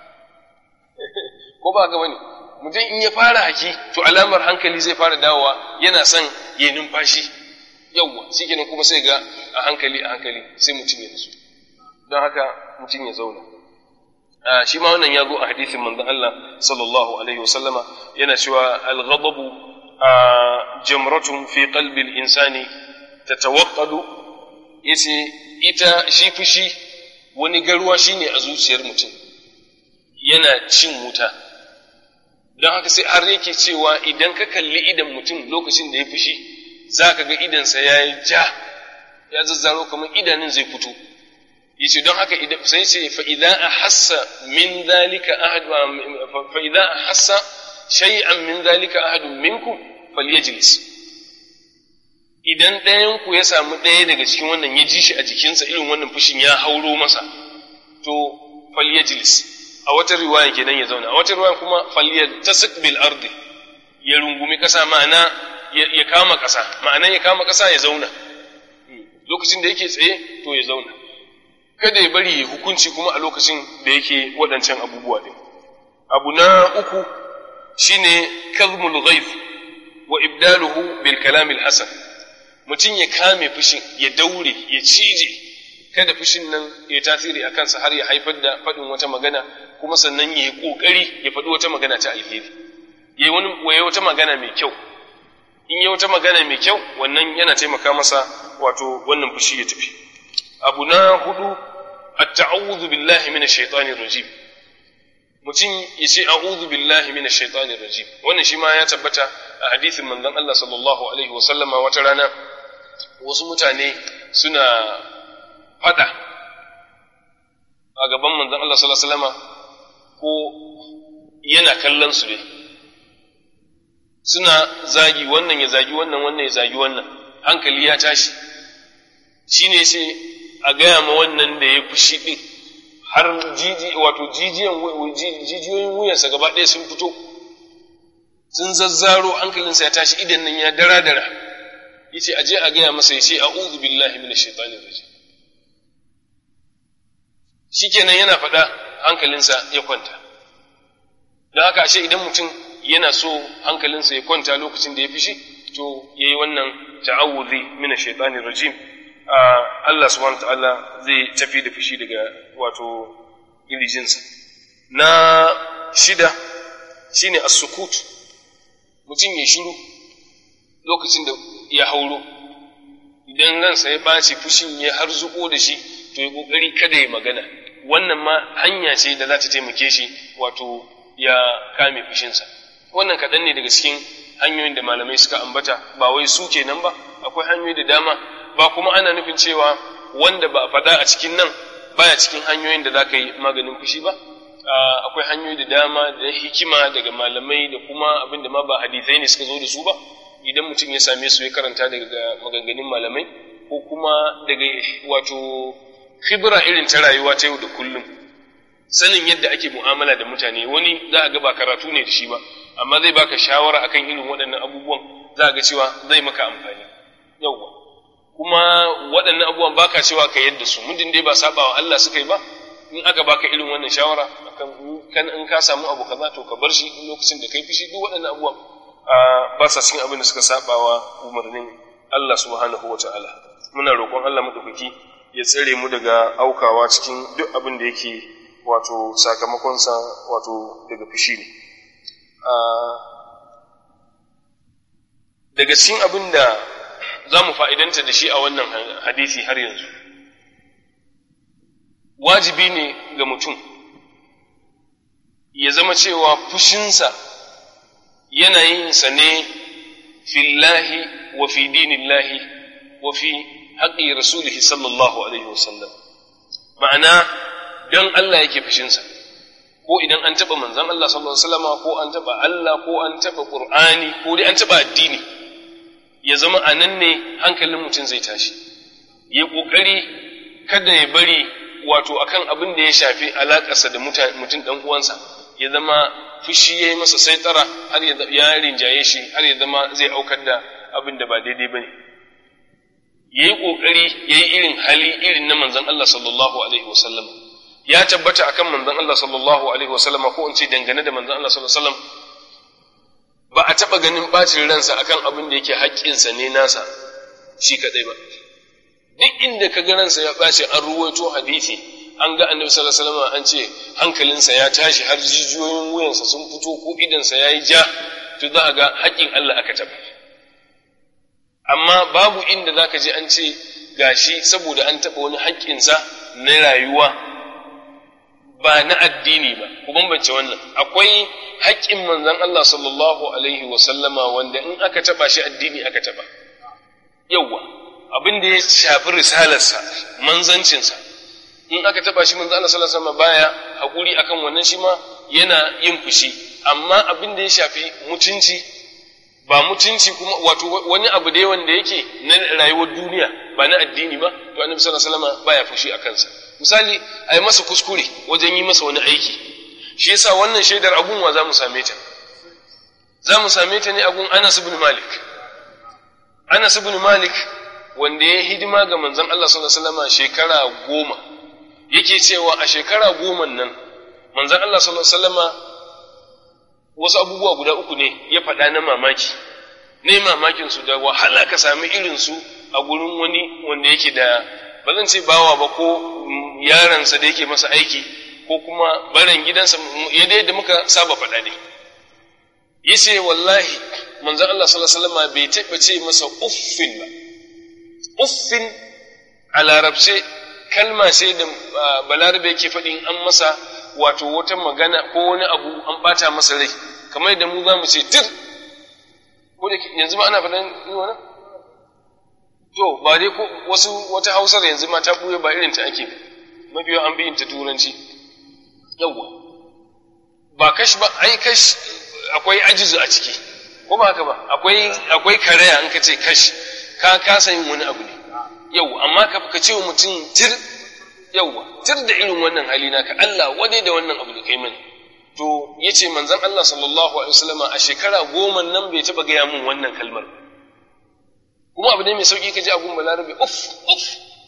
ko ba ga wani mutum in ya fara haki to alamar hankali zai fara dawowa yana son ya numfashi yawwa shi kenan kuma sai ga a hankali a hankali sai mutum ya nasu don haka mutum ya zauna shi ma wannan ya zo a hadisin manzon Allah sallallahu alaihi wasallama yana cewa al-ghadabu jamratun fi qalbi al-insani tatawaqqadu yace ita shi fushi wani garuwa shine a zuciyar mutum yana cin wuta don haka sai har yake cewa idan ka kalli idan mutum lokacin da ya fushi za ka ga idansa ya yi ja ya zazzaro kamar idanun zai fito yace don haka idan sai ce fa idza ahassa min dhalika ahad fa idza ahassa shay'an min dhalika ahadun minkum falyajlis idan ɗayan ku ya samu ɗaya daga cikin wannan ya ji shi a jikinsa irin wannan fushin ya hauro masa to falyajlis a wata riwaya kenan ya zauna a wata riwaya kuma falyattasik bil ardi ya rungumi kasa ma'ana ya kama kasa ma'ana ya kama kasa ya zauna lokacin da yake tsaye to ya zauna kada ya bari hukunci kuma a lokacin da yake waɗancan abubuwa din abu na uku shine kazmul ghaib wa ibdaluhu bil kalam al hasan mutum ya kame fushin ya daure ya cije kada fushin nan ya tasiri a kansa har ya haifar da faɗin wata magana kuma sannan ya yi ƙoƙari ya faɗi wata magana ta alheri ya yi wani wata magana mai kyau in yi wata magana mai kyau wannan yana taimaka masa wato wannan fushi ya tafi abu na hudu at-ta'awudhu billahi minash shaitanir rajim mutum ya ce a'udhu billahi minash shaitanir rajim wannan shi ma ya tabbata a hadisin manzon Allah sallallahu alaihi wa sallama wata rana wasu mutane suna fada a gaban manzon Allah sallallahu alaihi wasallama ko yana kallon su ne suna zagi wannan ya zagi wannan wannan ya zagi wannan hankali ya tashi shine sai a gaya ma wannan da ya fushi din har jiji wato jijiyan jijiyoyin wuyansa gaba ɗaya sun fito sun zazzaro hankalinsa ya tashi idan nan ya dara dara yace aje a gaya masa yace a'udhu billahi minash shaitanir rajim shikenan yana faɗa hankalinsa ya kwanta don haka ashe idan mutum yana so hankalinsa ya kwanta lokacin da ya fishi to fito yayi wannan ta'awudhi min ash-shaytanir rajim Allah subhanahu ta'ala zai tafi da fushi daga wato ilijinsa na shida shine as-sukut mutum ya shiru lokacin da ya hauro idan ransa ya ɓaci fushin ya harzuko da shi to ya ƙoƙari kada ya magana wannan ma hanya ce da za ta taimake shi wato ya kame fushinsa wannan kaɗan ne daga cikin hanyoyin da malamai suka ambata ba wai su kenan ba akwai hanyoyi da dama ba kuma ana nufin cewa wanda ba a faɗa a cikin nan baya cikin hanyoyin da za ka yi maganin fushi ba akwai hanyoyi da dama da hikima daga malamai da kuma abin da ma ba hadisai ne suka zo da su ba idan mutum ya same su ya karanta daga maganganun malamai ko kuma daga wato khibra irin ta rayuwa ta yau da kullum sanin yadda ake mu'amala da mutane wani za a ga ba karatu ne da shi ba amma zai baka shawara akan irin waɗannan abubuwan za a ga cewa zai maka amfani yauwa kuma waɗannan abubuwan baka cewa ka yadda su muddin dai ba saba wa Allah suka yi ba in aka baka irin wannan shawara akan kan in ka samu abu kaza to ka bar shi in lokacin da kai fishi duk waɗannan abubuwan ba sa cikin abin da suka saba wa umarnin Allah subhanahu wa ta'ala muna roƙon Allah madaukaki ya tsare mu daga aukawa cikin duk abin da yake wato sakamakonsa wato daga fushi ne daga cikin abin da za mu fa'idanta da shi a wannan hadisi har yanzu wajibi ne ga mutum ya zama cewa fushinsa yana yin sa ne fillahi wa fi dinillahi wa fi haƙi rasulihi sallallahu alaihi wasallam ma'ana don Allah yake fushinsa ko idan an taɓa manzon Allah sallallahu alaihi wasallam ko an taɓa Allah ko an taɓa Qur'ani ko dai an taɓa addini ya zama a nan ne hankalin mutum zai tashi ya ƙoƙari kada ya bari wato akan abin da ya shafi alaƙarsa da mutum ɗan uwansa ya zama fushi ya yi masa saitara har ya rinjaye shi har ya zama zai aukar da abin da ba daidai ba ne ya yi ƙoƙari ya yi irin hali irin na manzan Allah sallallahu alaihi wasallam ya tabbata akan manzan Allah sallallahu alaihi wasallam ko in ce dangane da manzan Allah sallallahu alaihi wasallam ba a taɓa ganin ɓacin ransa akan abin da yake haƙƙinsa ne nasa shi kaɗai ba duk inda ka ga ransa ya ɓace an ruwaito hadisi an ga annabi sallallahu alaihi wasallam an ce hankalinsa ya tashi har jijiyoyin wuyansa sun fito ko idansa ya yi ja to za a ga haƙƙin Allah aka taɓa amma babu inda za ka je an ce gashi saboda an taɓa wani haƙƙinsa na rayuwa ba na addini ba ku bambance wannan akwai haƙƙin manzon Allah sallallahu alaihi wa sallama wanda in aka taɓa shi addini aka taɓa yawwa abin da ya shafi risalarsa manzancinsa in aka taɓa shi manzon Allah sallallahu alaihi wa sallama baya haƙuri akan wannan shi ma yana yin fushi amma abin da ya shafi mutunci ba mutunci kuma wato wani abu dai wanda yake na rayuwar duniya ba na addini ba to annabi sallallahu alaihi wasallam baya fushi a kansa misali a yi masa kuskure wajen yi masa wani aiki shi yasa wannan shaidar abun wa za mu same ta za mu same ta ne abun Anas ibn Malik Anas ibn Malik wanda ya hidima ga manzon Allah sallallahu alaihi wasallam shekara goma yake cewa a shekara goma nan manzon Allah sallallahu alaihi wasallam wasu abubuwa guda uku ne ya faɗa na mamaki ne mamakin su da wahala ka sami irin su a gurin wani wanda yake da ba zan ce bawa ba ko yaransa da yake masa aiki ko kuma baran gidansa yadda yadda muka saba faɗa ne yace wallahi manzon Allah sallallahu alaihi wasallam bai taɓa ce masa uffin ba uffin a larabce kalma ce da balarabe yake faɗin an masa wato wata magana ko wani abu an bata masa rai kamar da mu za mu ce tir ko da yanzu ma ana faɗan yi wani to ba dai ko wasu wata hausar yanzu ma ta ɓuya ba irin ta ake mafi an bi ta turanci yawwa ba kash ba ai kash akwai ajizu a ciki ko ba haka ba akwai akwai karaya in ka ce kash ka kasa yin wani abu ne yau amma ka ce wa mutum tir yauwa tir da irin wannan hali naka Allah wadai da wannan abu da kai mani to yace manzon Allah sallallahu alaihi wasallama a shekara goma nan bai taba gaya mun wannan kalmar kuma abu ne mai sauki kaji abun balarabe uff uff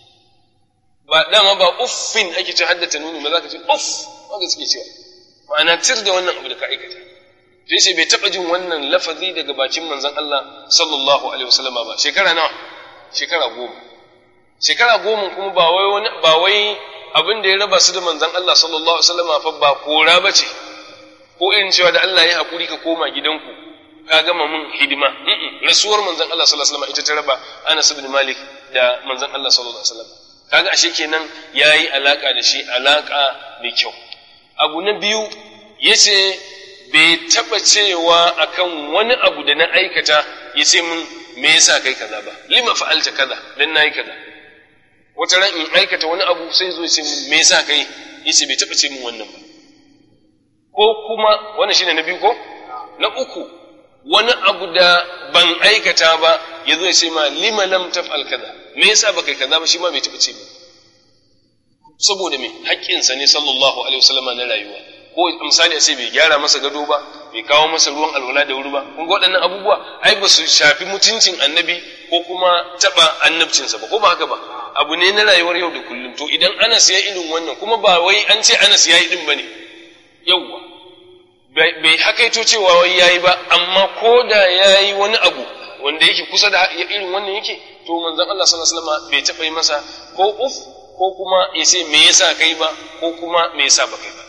ba dama ba uffin ake ce haddata nuni ba za ka ce uff wanda suke cewa ma'ana tir da wannan abu da ka aikata to yace bai taba jin wannan lafazi daga bakin manzon Allah sallallahu alaihi wasallam ba shekara nawa shekara goma shekara goma kuma ba wai wani ba wai abin da ya raba su da manzon Allah sallallahu alaihi wasallam fa ba kora bace ko irin cewa da Allah ya hakuri ka koma gidanku ka gama mun hidima rasuwar manzon Allah sallallahu alaihi wasallam ita ta raba Anas ibn Malik da manzon Allah sallallahu alaihi wasallam kaga ashe kenan yayi alaka da shi alaka mai kyau abu na biyu yace bai taba cewa akan wani abu da na aikata yace mun me yasa kai kaza ba lima fa'alta kaza dan nayi kaza wata ran in aikata wani abu sai zo yace me yasa kai yace bai taba ce mun wannan ba ko kuma wannan shine na biyu ko na uku wani abu da ban aikata ba ya zo ya ce ma lima lam taf'al kaza me yasa baka kaza ba shi ma bai taɓa ce ba saboda me haƙƙinsa ne sallallahu alaihi wasallam na rayuwa ko misali a ce bai gyara masa gado ba bai kawo masa ruwan alwala da wuri ba kun ga waɗannan abubuwa ai ba su shafi mutuncin annabi ko kuma taɓa annabcinsa ba ko ba haka ba abu ne na rayuwar yau da kullum to idan Anas ya irin wannan kuma ba wai an ce Anas ya yi din bane yauwa bai hakaito cewa wai yayi ba amma ko da yayi wani abu wanda yake kusa da irin wannan yake to manzon Allah sallallahu alaihi wasallam bai taɓa yi masa ko uf ko kuma ya ce me yasa kai ba ko kuma me yasa ba kai ba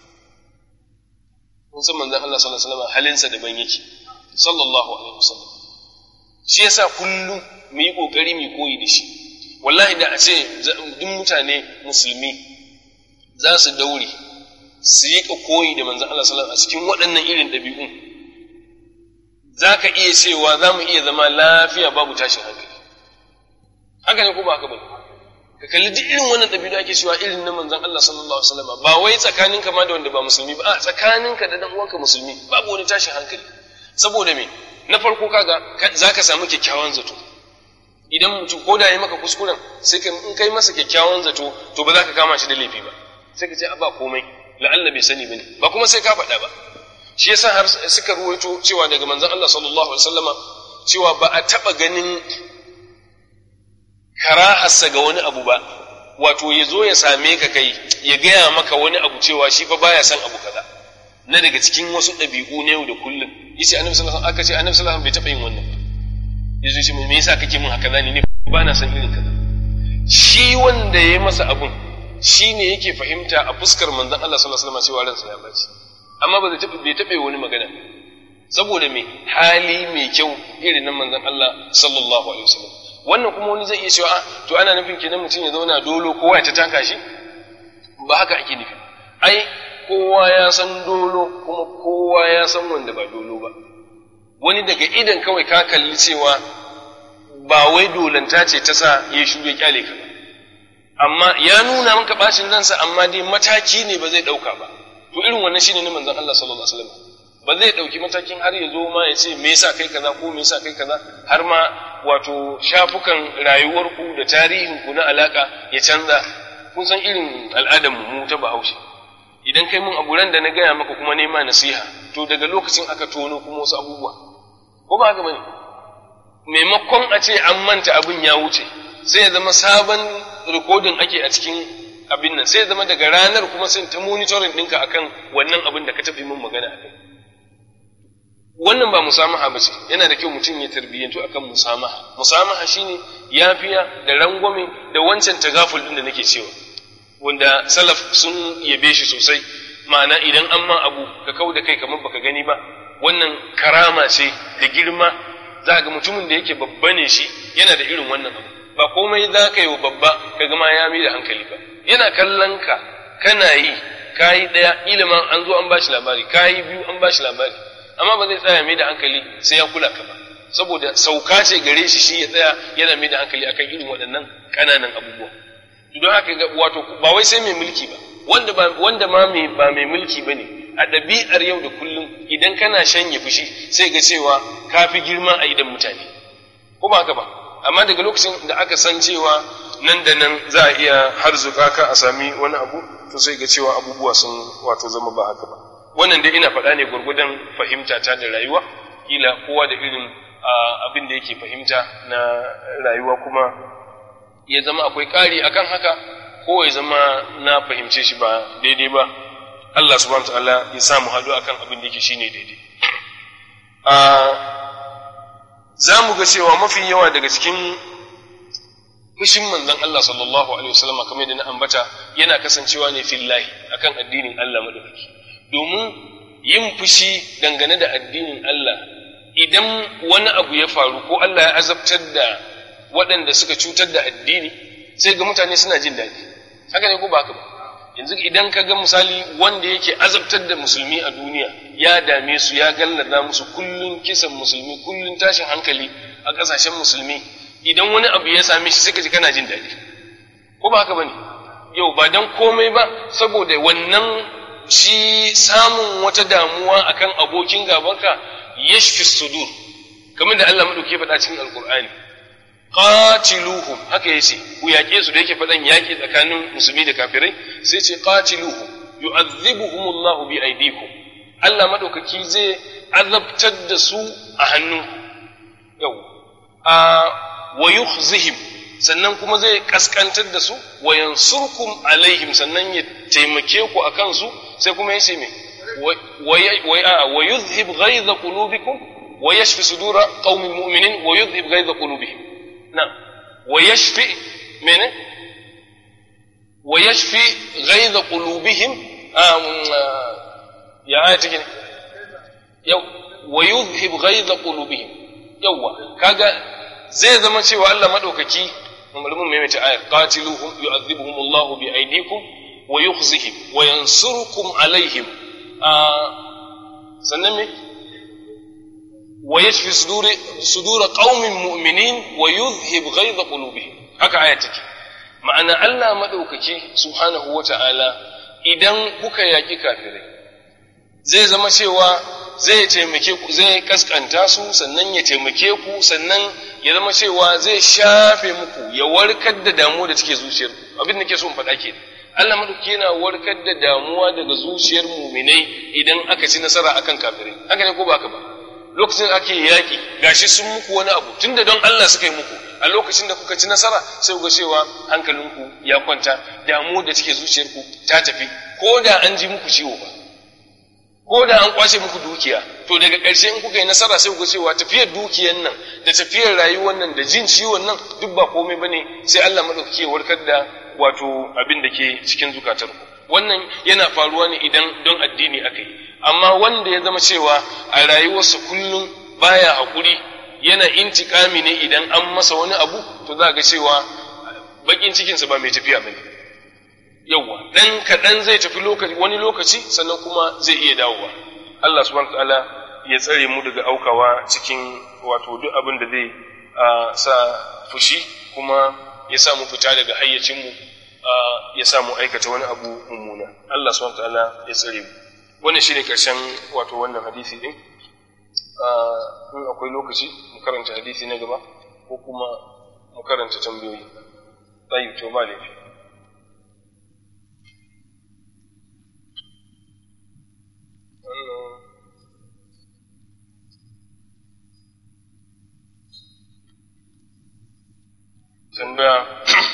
kun san manzon Allah sallallahu alaihi wasallam halinsa daban yake sallallahu alaihi wasallam shi yasa kullum mu yi kokari mu koyi da shi wallahi da a ce duk mutane musulmi za su daure su yi koyi da manzon Allah sallallahu alaihi wasallam a cikin waɗannan irin ɗabi'un za ka iya cewa za mu iya zama lafiya babu tashin hankali haka ne ko ba haka ba ka kalli duk irin wannan ɗabi'u da ake cewa irin na manzon Allah sallallahu alaihi wasallam ba wai tsakaninka ma da wanda ba musulmi ba a tsakaninka da dan uwanka musulmi babu wani tashin hankali saboda me na farko kaga za ka samu kyakkyawan zato idan mutum ko da ya maka kuskuren sai ka in kai masa kyakkyawan zato to ba za ka kama shi da laifi ba sai ka ce a ba komai la'alla bai sani bane ba kuma sai ka faɗa ba shi yasa har suka ruwaito cewa daga manzon Allah sallallahu alaihi wasallama cewa ba a taɓa ganin karaharsa ga wani abu ba wato ya zo ya same ka kai ya gaya maka wani abu cewa shi fa baya son abu kaza na daga cikin wasu ɗabi'u na yau da kullum yace annabi sallallahu alaihi aka ce annabi sallallahu alaihi bai taɓa yin wannan ba yazo ce me yasa kake min haka zani ne ba na son irin kaza shi wanda ya masa abun shi ne yake fahimta a fuskar manzon Allah sallallahu alaihi wasallam cewa ransa ya baci amma ba zai bai taɓa wani magana saboda me hali mai kyau irin nan manzon Allah sallallahu alaihi wasallam wannan kuma wani zai iya cewa a to ana nufin kenan mutum ya zauna dolo kowa ya ta taka shi ba haka ake nufi ai kowa ya san dolo kuma kowa ya san wanda ba dolo ba wani daga idan kawai ka kalli cewa ba wai dolanta ce ta sa ya shuge kyale ka ba amma ya nuna maka bacin ransa amma dai mataki ne ba zai dauka ba to irin wannan shine ne manzon Allah sallallahu alaihi wasallam ba zai dauki matakin har ya zo ma ya ce me yasa kai kaza ko me yasa kai kaza har ma wato shafukan rayuwarku da tarihinku na alaka ya canza kun san irin al'adar mu ta Bahaushe idan kai mun aburan da na gaya maka kuma nema nasiha to daga lokacin aka tono kuma wasu abubuwa ko ba haka bane maimakon a ce an manta abin ya wuce sai ya zama sabon rikodin ake a cikin abin nan sai ya zama daga ranar kuma sai ta monitoring ɗinka akan wannan abin da ka tafi min magana a kai wannan ba musamaha ba ce yana da kyau mutum ya tarbiyyantu akan musamaha musamaha shine yafiya da rangwame da wancan tagaful din da nake cewa wanda salaf sun yabe shi sosai ma'ana idan an ma abu ka kau da kai kamar baka gani ba wannan karama ce da girma za ga mutumin da yake babba ne shi yana da irin wannan abu ba komai za ka yi wa babba ka gama ya mai da hankali ba yana kallon ka kana yi kayi ɗaya ilimin an zo an bashi labari kayi biyu an bashi labari amma ba zai tsaya mai da hankali sai ya kula ka ba saboda sauka ce gare shi shi ya tsaya yana mai da hankali akan irin waɗannan ƙananan abubuwa don haka ga wato ba wai sai mai mulki ba wanda ba wanda ma mai ba mai mulki bane a ɗabi'ar yau da kullum idan kana shanye fushi sai ga cewa ka fi girma a idan mutane ko ba haka ba amma daga lokacin da aka san cewa nan da nan za a iya harzuka ka a sami wani abu to sai ga cewa abubuwa sun wato zama ba haka ba wannan dai ina faɗa ne gwargwadon fahimta ta da rayuwa kila kowa da irin abin da yake fahimta na rayuwa kuma ya zama akwai ƙari akan haka ko ya zama na fahimce shi ba daidai ba Allah subhanahu wa ta'ala ya samu haɗu akan abin da yake shine daidai za mu ga cewa mafi yawa daga cikin fushin manzon Allah sallallahu alaihi wasallam kamar da na ambata yana kasancewa ne fillahi akan addinin Allah madaukaki domin yin fushi dangane da addinin Allah idan wani abu ya faru ko Allah ya azabtar da waɗanda suka cutar da addini sai ga mutane suna jin daɗi haka ne ko ba haka ba yanzu idan ka ga misali wanda yake azabtar da musulmi a duniya ya dame su ya gallaza musu kullun kisan musulmi kullun tashin hankali a ƙasashen musulmi idan wani abu ya same shi suka ji kana jin daɗi ko ba haka bane yau ba dan komai ba saboda wannan shi samun wata damuwa akan abokin gabanka yashfi sudur kamar da Allah madauke faɗa cikin alqur'ani qatiluhum haka yace ku yaƙe su da yake faɗan yaƙi tsakanin musulmi da kafirai sai ce qatiluhum yu'adhibuhumullahu bi aydikum Allah madaukaki zai azabtar da su a hannun yau a wa yukhzihim sannan kuma zai kaskantar da su wa yansurkum alaihim sannan ya taimake ku akan su sai kuma yace me wa yuzhib ghaiza qulubikum wa yashfi sudura qaumin mu'minin wa yuzhib ghaiza qulubihim نعم ويشفي من ويشفي غيظ قلوبهم آه يا آية تجيني يو ويذهب غيظ قلوبهم يوا كاغا زي زما cewa Allah madaukaki malamin mai mace ayar qatiluhum yu'adhibuhum Allah bi aydikum wa yukhzihim wa yansurukum alaihim sannan me ويشفي صدور صدور قوم مؤمنين ويذهب غيظ قلوبهم haka aya take ma'ana Allah madaukaki subhanahu wata'ala idan kuka yaki kafirai zai zama cewa zai taimake ku zai kaskanta su sannan ya taimake ku sannan ya zama cewa zai shafe muku ya warkar da damuwa da take zuciyar abin da ke so in faɗa ke Allah madauki yana warkar da damuwa daga zuciyar muminai idan aka ci nasara akan kafirai haka ne ko ba haka ba lokacin da ake yaƙi gashi sun muku wani abu tunda don Allah suka yi muku a lokacin da kuka ci nasara sai ga cewa hankalinku ya kwanta damu da take zuciyarku ta tafi ko da an ji muku ciwo ba ko da an kwace muku dukiya to daga ƙarshe in kuka yi nasara sai ga cewa tafiyar dukiyar nan da tafiyar rayuwar nan da jin ciwon nan duk ba komai bane sai Allah madaukake ya warkar da wato abin da ke cikin zukatarku wannan yana faruwa ne idan don addini aka yi amma wanda ya zama cewa a rayuwarsa kullum baya haƙuri yana intikami ne idan an masa wani abu to za ga cewa bakin cikinsa ba mai tafiya bane yawwa dan kaɗan zai tafi lokaci wani lokaci sannan kuma zai iya dawowa Allah subhanahu ta'ala ya tsare mu daga aukawa cikin wato duk abin da zai sa fushi kuma ya sa mu fita daga hayyacinmu ya sa mu aikata wani abu mummuna Allah subhanahu ta'ala ya tsare mu wannan shine karshen wato wannan hadisi din in akwai lokaci mu karanta hadisi na gaba ko kuma mu karanta tambayoyi tayi to ba laifi tambaya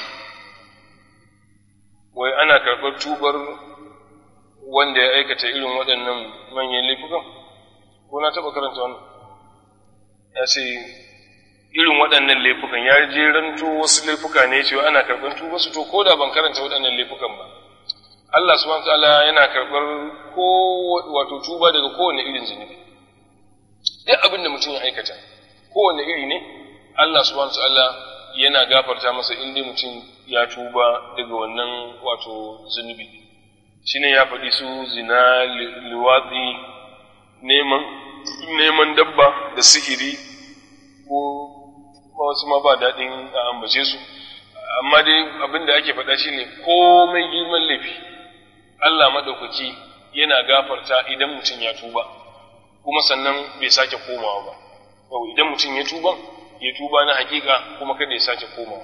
wai ana karɓar tubar wanda ya aikata irin waɗannan manyan laifukan ko na taɓa karanta wannan ya ce irin waɗannan laifukan ya jeranto wasu laifuka ne cewa ana karɓar tuba su to ko da ban karanta waɗannan laifukan ba Allah subhanahu ta'ala yana karɓar ko wato tuba daga kowane irin zunubi duk abin da mutum ya aikata kowane iri ne Allah subhanahu ta'ala yana gafarta masa in dai mutum ya tuba daga wannan wato zunubi shine ya faɗi su zina liwatsi neman neman dabba da sihiri ko wasu ma ba daɗin a ambace su amma dai abin da ake faɗa shine komai girman laifi Allah maɗaukaki yana gafarta idan mutum ya tuba kuma sannan bai sake komawa ba yau idan mutum ya tuba ya tuba na hakika kuma kada ya sake komawa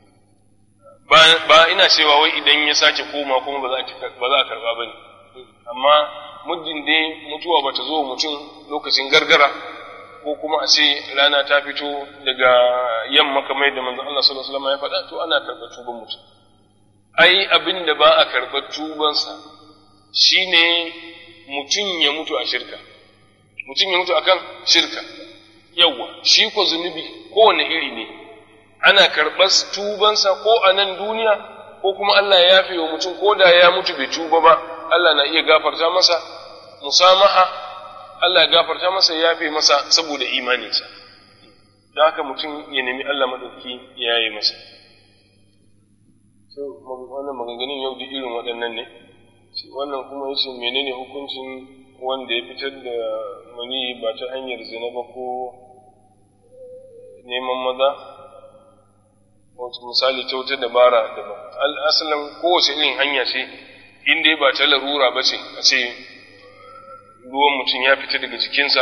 ba ina cewa wai idan ya sake koma kuma ba za a karba ba ne amma muddin dai mutuwa ba ta zo mutum lokacin gargara ko kuma a ce rana ta fito daga yamma kamar da manzon Allah sallallahu alaihi wasallam ya faɗa to ana karɓar tuban mutum ai abin da ba a karɓar tubansa shine mutum ya mutu a shirka mutum ya mutu akan shirka yawwa shi ko zunubi kowane iri ne ana karɓar tubansa ko a nan duniya ko kuma Allah ya yafe wa mutum ko da ya mutu bai tuba ba Allah na iya gafarta masa musamaha Allah ya gafarta masa ya yafe masa saboda imaninsa da haka mutum ya nemi Allah madauki ya yi masa so wannan maganganun yau duk irin waɗannan ne wannan kuma yace menene hukuncin wanda ya fitar da mani ba ta hanyar zina ba ko neman maza wato misali ta wata dabara daban al'asalin kowace irin hanya ce in dai ba ta larura ba ce a ce ruwan mutum ya fita daga jikinsa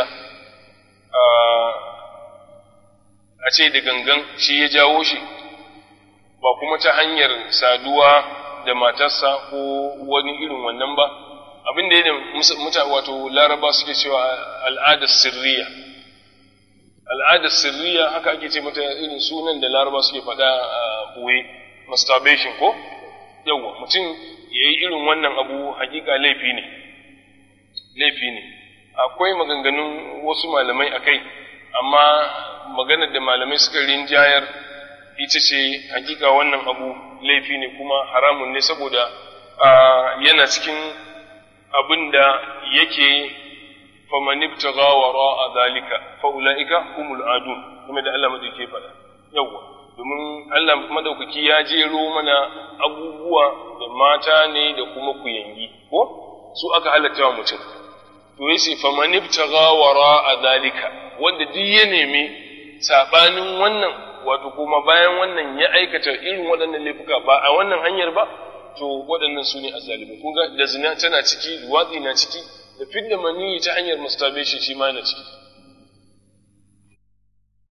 a ce da gangan shi ya jawo shi ba kuma ta hanyar saduwa da matarsa ko wani irin wannan ba abin da ya muta wato laraba suke cewa al'adar sirriya al'adar sirriya haka ake ce mata irin sunan da laraba suke faɗa a buwe masturbation ko yawwa mutum ya yi irin wannan abu hakika laifi ne laifi ne akwai maganganun wasu malamai a kai amma maganar da malamai suka rinjayar ita ce hakika wannan abu laifi ne kuma haramun ne saboda yana cikin abin da yake faman ibtagha wara zalika fa ulaika humul adun kuma da Allah madauke faɗa yawa domin Allah madaukaki ya jero mana abubuwa da mata ne da kuma kuyangi ko su aka halatta wa mutum to yace faman ibtagha wara zalika wanda duk ya nemi sabanin wannan wato kuma bayan wannan ya aikata irin waɗannan laifuka ba a wannan hanyar ba to waɗannan su ne azzalimi kun ga da zina tana ciki luwatsi na ciki da fidda maniyi ta hanyar masturbation shi ma na ciki